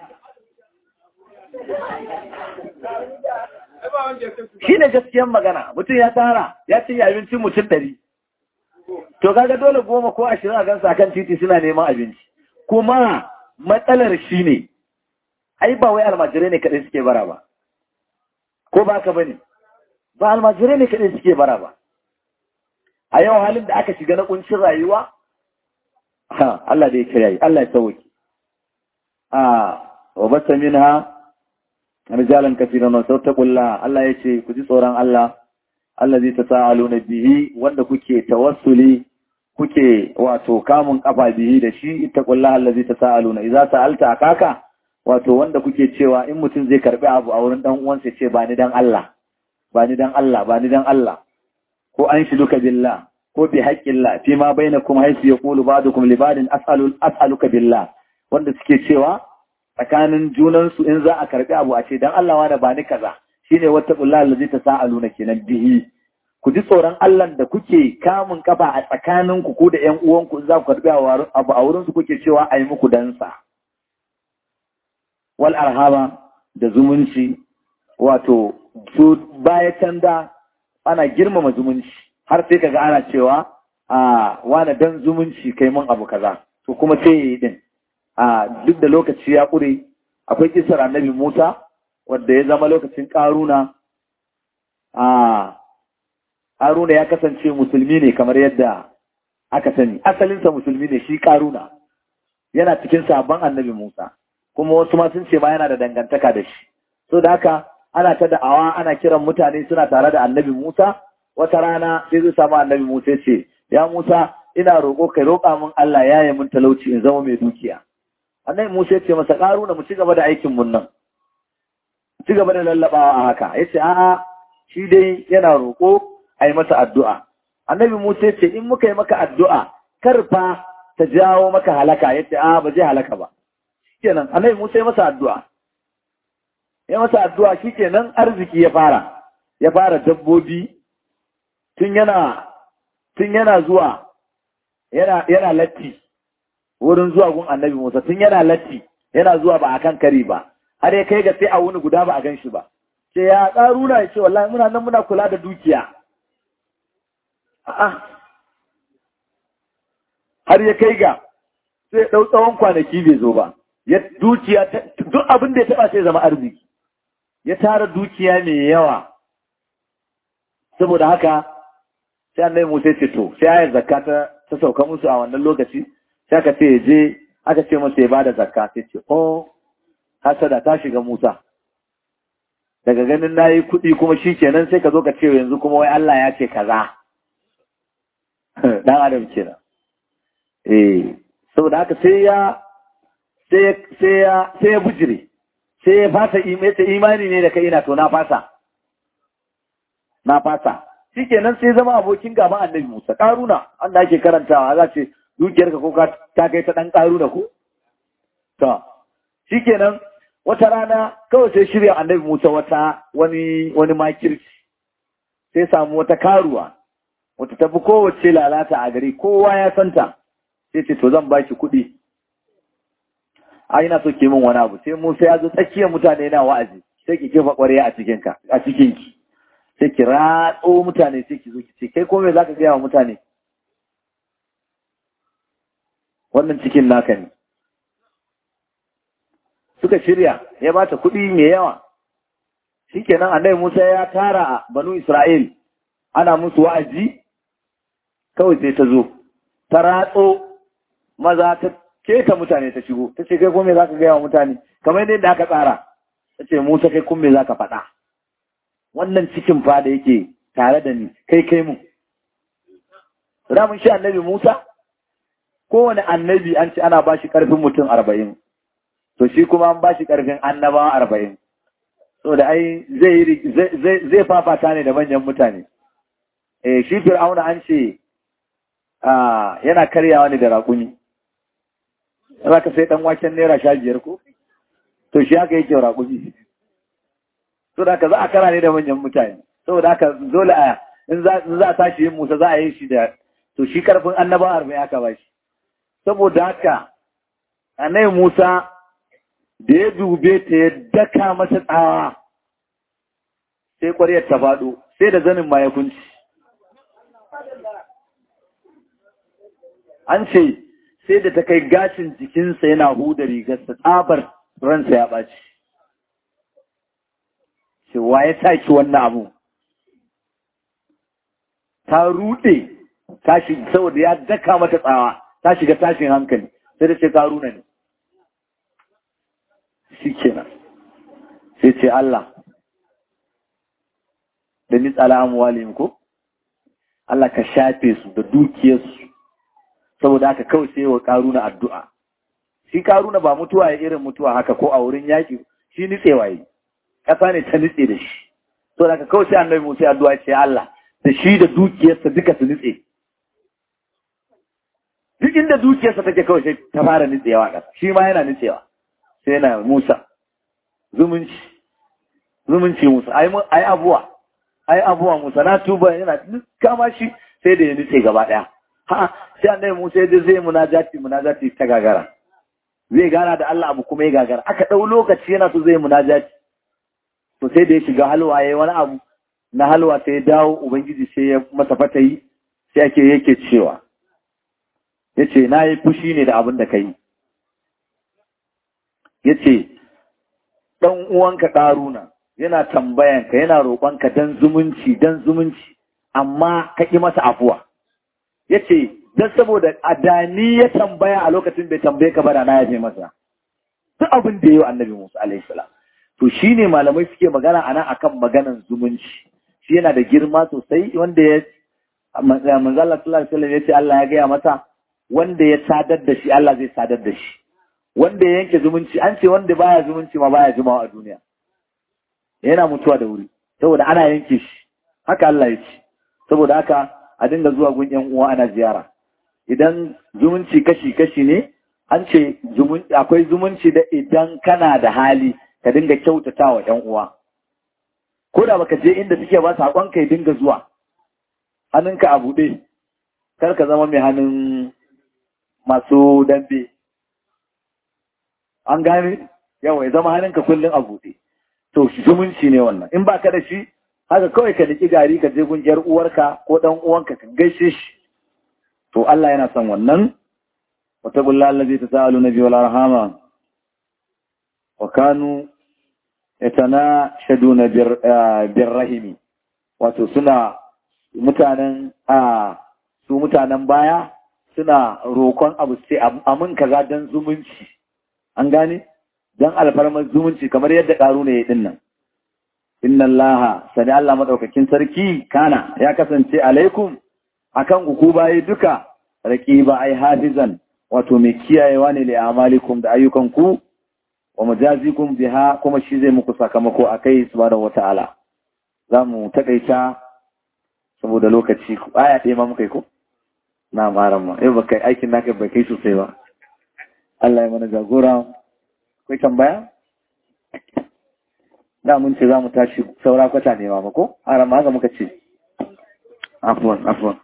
shi ne gaskiyan magana mutum ya tara ya cinye abincin mutum ɗari to kaga dole goma ko ashirin a gansa kan titi suna neman abinci kuma matsalar shi ne ai ba wai almajirai ne kaɗai suke bara ba ko ba ka bane ba almajirai ne kaɗai suke bara ba a yau halin da aka shiga na kuncin rayuwa ha Allah da ya kira Allah ya sauki a wa basta minha rijalan kafiran wa sauttaqulla Allah ya ce ku ji tsoron Allah allazi tasaaluna bihi wanda kuke tawassuli kuke wato kamun kafa bihi da shi ittaqullaha allazi tasaaluna idza sa'alta akaka wato wanda kuke cewa in mutum zai karbi abu a wurin dan uwansa ce ba ni dan Allah ba ni dan Allah ba ni dan Allah ko an shi duka billah ko bi haqqillah fi ma bainakum haythu yaqulu ba'dukum li ba'din as'alu as'aluka billah wanda suke cewa tsakanin junan su in za a karbi abu a ce dan Allah wani ba ni kaza shine wata billahi allazi tasaaluna kenan bihi ku ji tsoron Allah da kuke kamun kafa a tsakanin ku ko da ƴan uwanku za ku karbi abu a wurin su kuke cewa ayi muku dansa wal arhama da zumunci wato su baya can da ana girmama zumunci har sai kaga ana cewa a wani dan zumunci kai mun abu kaza to kuma sai yi din a duk da lokaci ya ƙure akwai kisar annabi Musa wanda ya zama lokacin ƙaruna a Haruna ya kasance musulmi ne kamar yadda aka sani asalinsa musulmi ne shi ƙaruna yana cikin sabon annabi Musa kuma wasu ma sun ce ma yana da dangantaka da shi so da haka ana ta da'awa ana kiran mutane suna tare da annabi Musa wata rana sai zai samu annabi Musa ce ya Musa ina roƙo kai roƙa min Allah ya yi min talauci in zama mai dukiya annabi Musa ya ce masa ƙaruna mu ci gaba da aikin mun nan ci gaba da lallabawa a haka ya ce a'a shi dai yana roƙo a yi masa addu'a annabi Musa ya ce in muka yi maka addu'a kar fa ta jawo maka halaka ya ce a ba zai halaka ba kenan annabi Musa ya masa addu'a ya masa addu'a shikenan arziki ya fara ya fara dabbobi tun yana tun yana zuwa yana yana latti wurin zuwa gun annabi Musa tun yana latti yana zuwa ba akan kari ba har ya kai ga sai a wuni guda ba a gan shi ba ce ya karuna ya ce wallahi muna nan muna kula da dukiya a'a har ya kai ga sai ɗau tsawon kwanaki bai zo ba ya dukiya duk abin da ya taba sai zama arziki ya tara dukiya mai yawa saboda haka sai annabi Musa ce to sai ayar zakka ta ta sauka musu a wannan lokaci sai aka ce je aka ce masa ya bada zakka sai ce oh hasada ta shiga Musa daga ganin nayi kuɗi kuma shikenan sai ka zo ka ce yanzu kuma wai Allah ya ce kaza dan adam kenan eh saboda haka sai ya sai ya bujire sai ya fasa imani ne da kai ina to na fasa na fasa shi kenan sai zama abokin gaban annabi musa ƙaruna an da ake karantawa za ce dukiyarka ko ta kai ta ɗan ƙaruna ko to shi kenan wata rana kawai sai shirya annabi musa wata wani wani makirci sai samu wata karuwa wata tafi kowace lalata a gari kowa ya santa sai ce to zan baki kuɗi a ina so ke min wani abu sai Musa ya zo tsakiyar mutane na wa'azi sai ki kifa ƙwarya a cikin ka a cikin ki sai ki ratso mutane sai ki zo ki ce kai ko me zaka gaya wa mutane wannan cikin naka ne suka shirya ya bata kuɗi mai yawa shikenan annabi Musa ya tara a banu Isra'il ana musu wa'azi kawai sai ta zo ta ratso maza ta keta mutane ta shigo ta ce kai kuma za ka gaya wa mutane kamar yadda aka tsara ta ce musa kai kuma za ka faɗa wannan cikin fada yake tare da ni kai kai mu ramin shi annabi musa kowane annabi an ce ana ba shi ƙarfin mutum arba'in to shi kuma an ba shi ƙarfin annabawa arba'in so da ai zai fafata ne da manyan mutane eh shi fir'auna an ce yana karyawa ne da raƙumi za ka sai ɗan waken naira sha biyar ko? To shi haka yake raƙumi. So da ka za a kara ne da manyan mutane. Saboda haka dole a in za a tashi yin musa za a yi shi da to shi karfin annaba arba'in aka ba shi saboda haka anai Musa da ya dube ta ya daka masa tsawa sai ƙwaryar ta faɗo sai da zanin ma ya kunci an ce sai da ta kai gashin jikinsa yana huda rigarsa tsabar ransa ya ɓaci cewa ya saki wannan abu ta ruɗe tashi saboda ya daka mata tsawa ta shiga tashin hankali sai da ce karuna ne shi kenan sai ce Allah da ni tsala amwalin ko Allah ka shafe su da dukiyarsu saboda haka kawai sai wa karuna addu'a shi karuna ba mutuwa ya irin mutuwa haka ko a wurin yaƙi shi nitsewa yi ƙasa ne ta nitse da shi saboda haka kawai sai annabi Musa addu'a ce Allah da shi da dukiyarsa duka su nitse duk inda dukiyarsa take kawai sai ta fara nitsewa ƙasa shi ma yana nitsewa sai yana Musa zumunci zumunci Musa ai abuwa ai abuwa Musa na tuba yana kama shi sai da ya nitse gaba ɗaya ha sai annabi Musa ya zai munajati munajati ta gagara zai gana da Allah abu kuma ya gagara aka ɗau lokaci yana so zai munajati to sai da ya shiga halwa yayi wani abu na halwa sai ya dawo ubangiji sai ya masa fatayi sai ake yake cewa yace na yi fushi ne da abin da kai yace dan uwanka ƙaruna yana tambayanka yana roƙonka dan zumunci dan zumunci amma ka ƙi masa afuwa yace dan saboda adani ya tambaya a lokacin bai tambaye ka ba da na yafe masa duk abin da yayi annabi Musa alaihi salam to shine malamai suke magana anan akan maganan zumunci shi yana da girma sosai wanda ya manzo Allah sallallahu alaihi wasallam yace Allah ya gaya masa wanda ya sadar da shi Allah zai sadar da shi wanda ya yanke zumunci an ce wanda baya zumunci ma baya jimawa a duniya yana mutuwa da wuri saboda ana yanke shi haka Allah ya ce saboda haka a dinga zuwa gun yan uwa ana ziyara idan zumunci kashi kashi ne an ce akwai zumunci da idan kana da hali ka dinga kyautata wa yan uwa ko da baka je inda suke ba sakon ka dinga zuwa hannunka a buɗe kar ka zama mai hannun masu dambe an gane yawa ya zama hannunka kullum a buɗe to zumunci ne wannan in ba ka da shi haka kawai ka niki gari ka je gungiyar uwarka ko dan uwanka ka gaishe shi to Allah yana son wannan wata gulla allazi tasalu nabi wal arhama wa kanu yatana shaduna bir rahimi wato suna mutanen a su mutanen baya suna roƙon abu sai amin kaza dan zumunci an gane dan alfarmar zumunci kamar yadda ƙaru ne din nan inna allaha sani Allah madaukakin sarki kana ya kasance alaikum akan ku bayi duka raqiba ai hafizan wato mai kiyayewa ne li amalikum da ayyukan ku wa mujazikum biha kuma shi zai muku sakamako akai subhanahu wataala zamu takaita saboda lokaci aya ɗaya ma muka yi ko na maran ma yau baka aikin naka bai kai sosai ba Allah ya mana jagora akwai tambaya da mun ce za mu tashi saura kwata ne ma ko a rama haka muka ce afuwan afuwan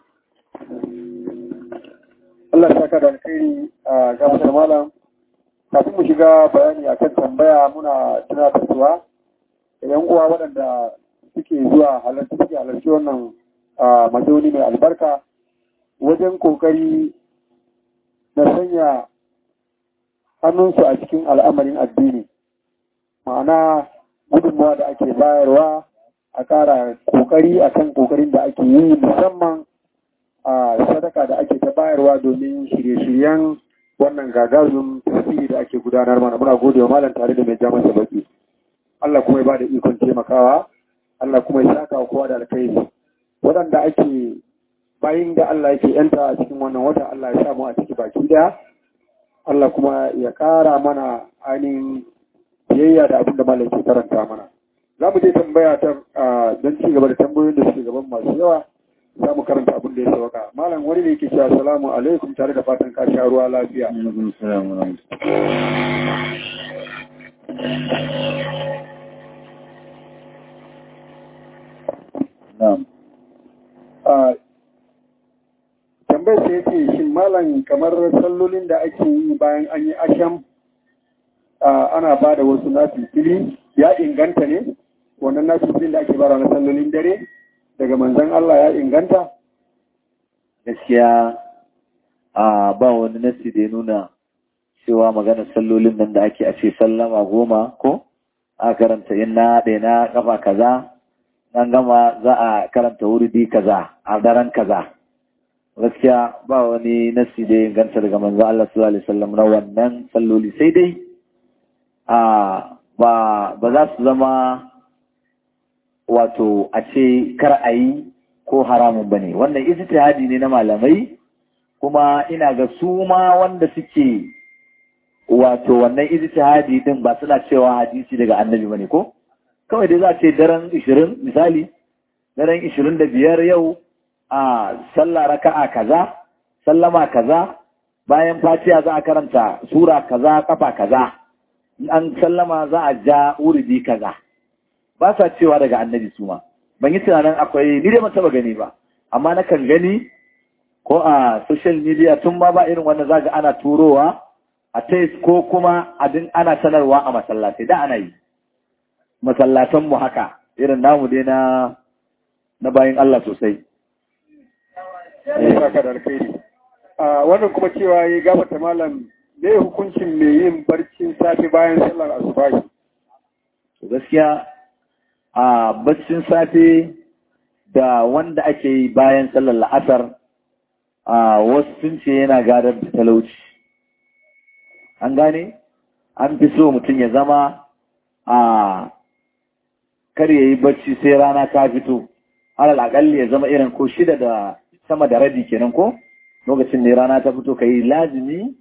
Allah ya saka da alkhairi a gabatar malam kafin mu shiga bayani akan tambaya muna tunatarwa idan uwa waɗanda suke zuwa halarci suke halarci wannan mazauni mai albarka wajen kokari na sanya hannunsu a cikin al'amarin addini ma'ana gudunmawa da ake bayarwa a ƙara kokari akan kokarin da ake yi musamman a sadaka da ake ta bayarwa domin shirye-shiryen wannan gagarin tasiri da ake gudanar mana muna gode wa malam tare da mai ja masa baki Allah kuma ya ba da ikon taimakawa Allah kuma ya saka wa kowa da alkhairi waɗanda ake bayin da Allah yake yanta a cikin wannan wata Allah ya samu a ciki baki daya Allah kuma ya ƙara mana ainihin biyayya da abin da malam ke karanta mana za mu je tambaya ta don ci gaba da tambayoyin da suke gaban masu yawa za mu karanta abin da ya sauka malam wani ne yake cewa salamu alaikum tare da fatan ka sha ruwa lafiya ya ce shin malam kamar sallolin da ake yi bayan an yi asham ana ba da wasu nafifili ya inganta ne wannan nafifilin da ake bara na sallolin dare daga manzan Allah ya inganta gaskiya a ba wani nasi da ya nuna cewa magana sallolin nan da ake a ce sallama goma ko a karanta in na ɗaya na kafa kaza nan gama za a karanta wurdi kaza a daren kaza gaskiya ba wani nasi da ya inganta daga manzo Allah sallallahu alaihi wasallam na wannan salloli sai dai a ba ba za su zama wato a ce kar a yi ko haramun bane wannan ijtihadi ne na malamai kuma ina ga su ma wanda suke wato wannan ijtihadi din ba suna cewa hadisi daga annabi bane ko kawai dai za a ce daren 20 misali daren 25 yau a sallah raka'a kaza sallama kaza bayan fatiha za a karanta sura kaza kafa kaza an sallama za a ja uridi kaza ba sa cewa daga annabi su ma ban yi tunanin akwai ni dai ban taba gani ba amma na kan gani ko a social media tun ma ba irin wanda zaga ana turowa a tais ko kuma abin ana sanarwa a masallatai da ana yi masallatan mu haka irin namu dai na na bayin Allah sosai saka da alkhairi wannan kuma cewa ya gabata malam me hukuncin mai yin barcin safe bayan sallar asubahi to gaskiya a baccin safe da wanda ake yi bayan sallar la'asar a wasu sun ce yana gadar da talauci an gane an fi so mutum ya zama a kar ya yi bacci sai rana ta fito alal akalli ya zama irin ko shida da sama da rabi kenan ko lokacin ne rana ta fito ka yi lazimi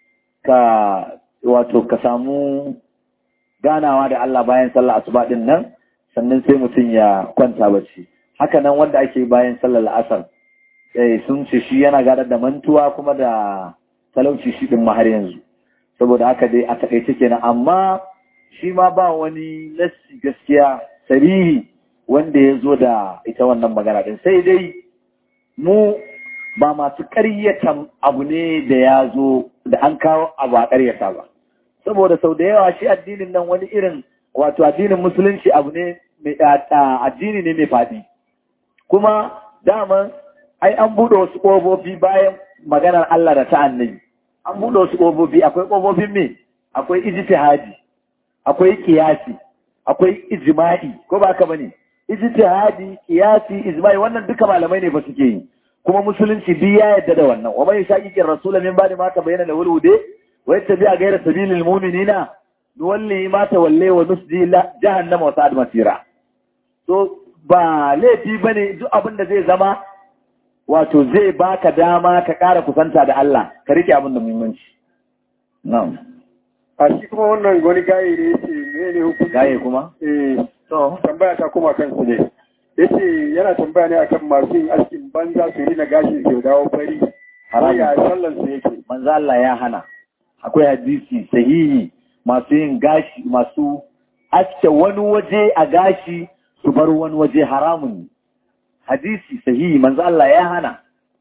ka wato ka samu ganawa da Allah bayan sallar asuba din nan sannan sai mutum ya kwanta bacci haka nan wanda ake bayan sallar la'asar eh sun ce shi yana gadar da mantuwa kuma da talauci shi din har yanzu saboda haka dai a takaice kenan amma shi ma ba wani lassi gaskiya sarihi wanda ya zo da ita wannan magana din sai dai mu ba masu ƙaryata abu ne da ya zo da an kawo abu a ƙaryata ba saboda sau da yawa shi addinin nan wani irin wato addinin musulunci abu ne addini ne mai faɗi kuma daman ai an buɗe wasu ƙofofi bayan maganar Allah da ta annabi an buɗe wasu ƙofofi akwai ƙofofin me akwai ijtihadi akwai kiyasi akwai ijma'i ko ba ka bane ijtihadi kiyasi ijma'i wannan duka malamai ne ba suke yi kuma musulunci duk ya yarda da wannan wa man yashaqiqir rasul min ba'di ma tabayyana lahu al-huda wa yattabi'a ghayra sabilil mu'minina nuwalli ma tawalla wa nusdi jahannama wa sa'ad masira to ba laifi bane duk abin da zai zama wato zai baka dama ka ƙara kusanta da Allah ka rike abin da muhimmanci na'am a shi kuma wannan wani gaye ne yace menene hukunci gaye kuma eh to tambaya ta kuma kansu ne yace yana tambaya ne akan masu yin askin banza su rina gashi su dawo fari Haramun. ya sallan su yake manzo Allah ya hana akwai hadisi sahihi masu yin gashi masu aske wani waje a gashi su bar wani waje haramun ne hadisi sahihi manzo Allah ya hana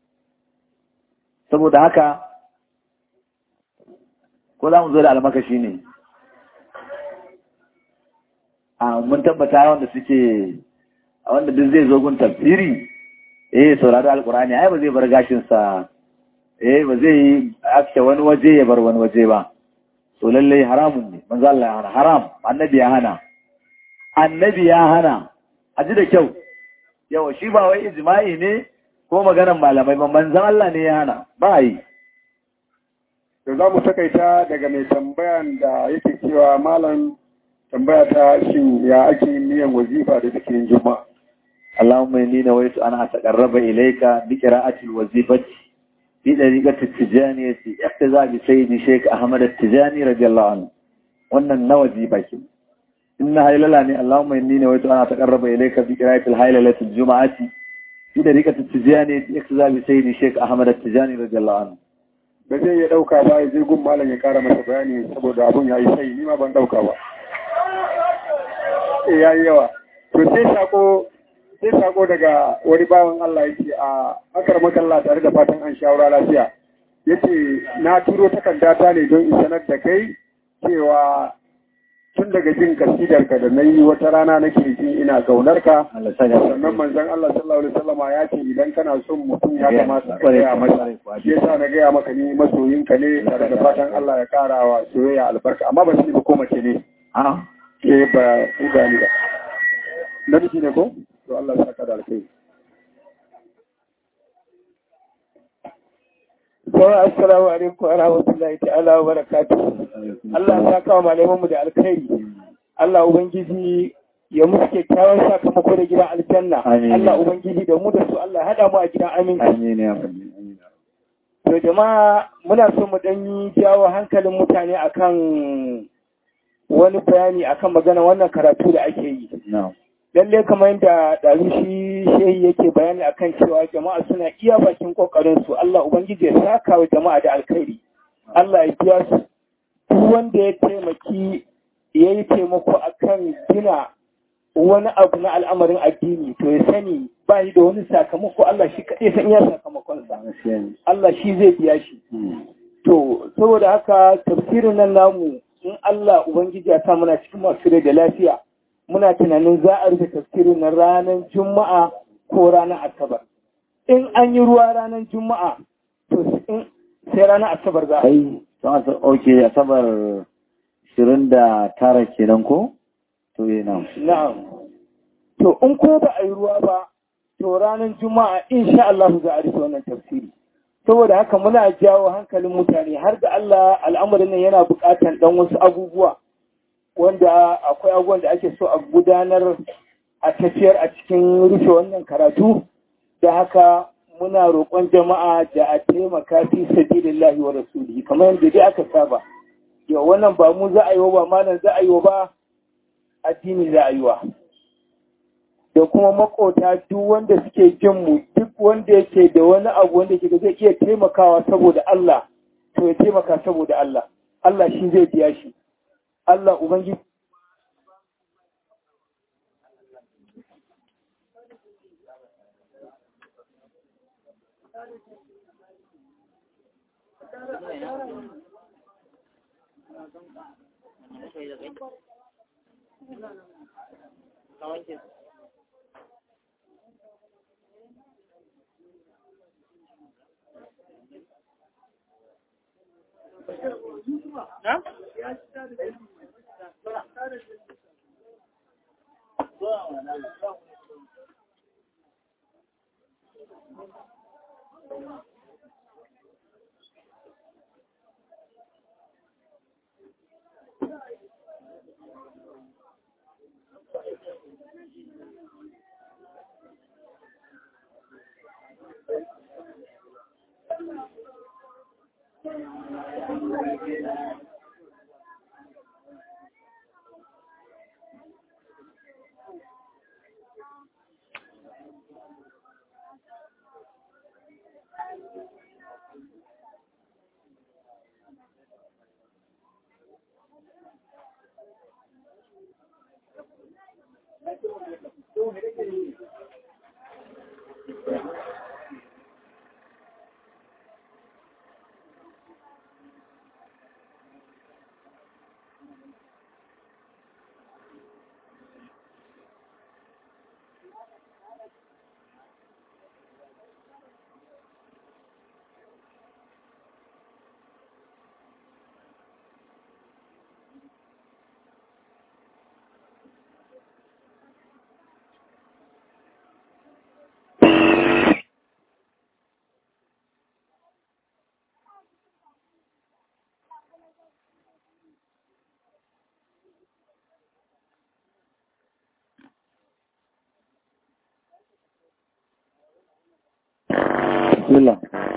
saboda haka ko za mu zo da almakashi ne a mun tabbata wanda suke a wanda duk zai zo gun tafsiri eh saurari alkurani ai ba zai bar gashinsa eh ba zai yi aske wani waje ya bar wani waje ba to lallai haramun ne manzo Allah ya hana haram annabi ya hana annabi ya hana a ji da kyau yawa shi ba wai ijma'i ne ko maganar malamai ba manzon Allah ne ya hana ba yi to za mu takaita daga mai tambayan da yake cewa malam tambaya ta shin ya ake yin niyan wazifa da zikirin juma'a اللهم إني نويت أن أتقرب إليك بقراءة الوظيفة في طريقة التجانية اقتزاء بسيد شيخ أحمد التجاني رضي الله عنه وأن النوزيفة إنها إلالاني اللهم إني نويت أن أتقرب إليك بقراءة الهيلة الجمعة في طريقة التجانية اقتزاء بسيد شيخ أحمد التجاني رضي الله عنه ba zai iya ɗauka ba ya je gun malam ya kara masa bayani saboda abun ya yi sai ni ma ban ɗauka ba eh ya yi yawa to sai sako sai sako daga wani bawan Allah yake a akar makalla tare da fatan an shawara lafiya yace na turo takardata ne don in sanar da kai cewa tun daga jin kasidarka da na yi wata rana nake jin ina gaunar ka sannan manzon Allah sallallahu alaihi wasallam ya ce idan kana son mutum ya kamata ka gaya masa shi yasa na gaya maka ni masoyinka ne tare da fatan Allah ya kara wa soyayya albarka amma ba shi ba ko mace ne a eh ba ku gani ba namiji ne ko to Allah ya saka da alkhairi Sauran assalamu alaikum wa rahmatullahi ta'ala wa barakatuh. Allah ya kawo malaman mu da alkhairi. Allah ubangiji ya musu kyakkyawan sakamako da gidan aljanna. Amin. Allah ubangiji da mu da su Allah ya hada mu a gidan aminci. amin ya rabbi amin To jama'a muna so mu dan yi jawo hankalin mutane akan wani bayani akan magana wannan karatu da ake yi. na'am lalle kamar yadda ɗazu shi shehi yake bayani akan cewa jama'a suna iya bakin kokarin su Allah ubangiji ya saka wa jama'a da alkhairi Allah ya biya su duk wanda ya taimaki ya yi taimako akan gina wani abu na al'amarin addini to ya sani ba yi da wani sakamako Allah shi kaɗai san iya sakamakonsa gaskiya ne Allah shi zai biya shi To, saboda haka tafsirin nan namu in Allah Ubangiji ya sa muna cikin masu rai da lafiya, muna tunanin za a rufe tafsirin nan ranar Juma'a ko ranar Asabar. In an yi ruwa ranar Juma'a, to in- sai ranar Asabar za a yi. kai don asa oke asabar 29 kenan ko to yi nan Na'am. To, in ko ba a yi ruwa ba, to ranar Juma'a insha Allah za a rufe wannan tafsiri. Saboda haka muna jawo hankalin mutane har da Allah al'amarin nan yana buƙatar ɗan wasu abubuwa wanda akwai abubuwan da ake so a gudanar a tafiyar a cikin rufe wannan karatu da haka muna roƙon jama'a da a taimaka fi sabilillahi wa rasulihi kamar yadda dai aka saba yau wannan ba mu za a yi wa ba malam za a yi wa ba addini za a yi wa da kuma makota duk wanda suke jin mu duk wanda yake da wani abu wanda ke da zai iya taimakawa saboda Allah to ya taimaka saboda Allah Allah shi zai biya shi Allah ubangiji bismillah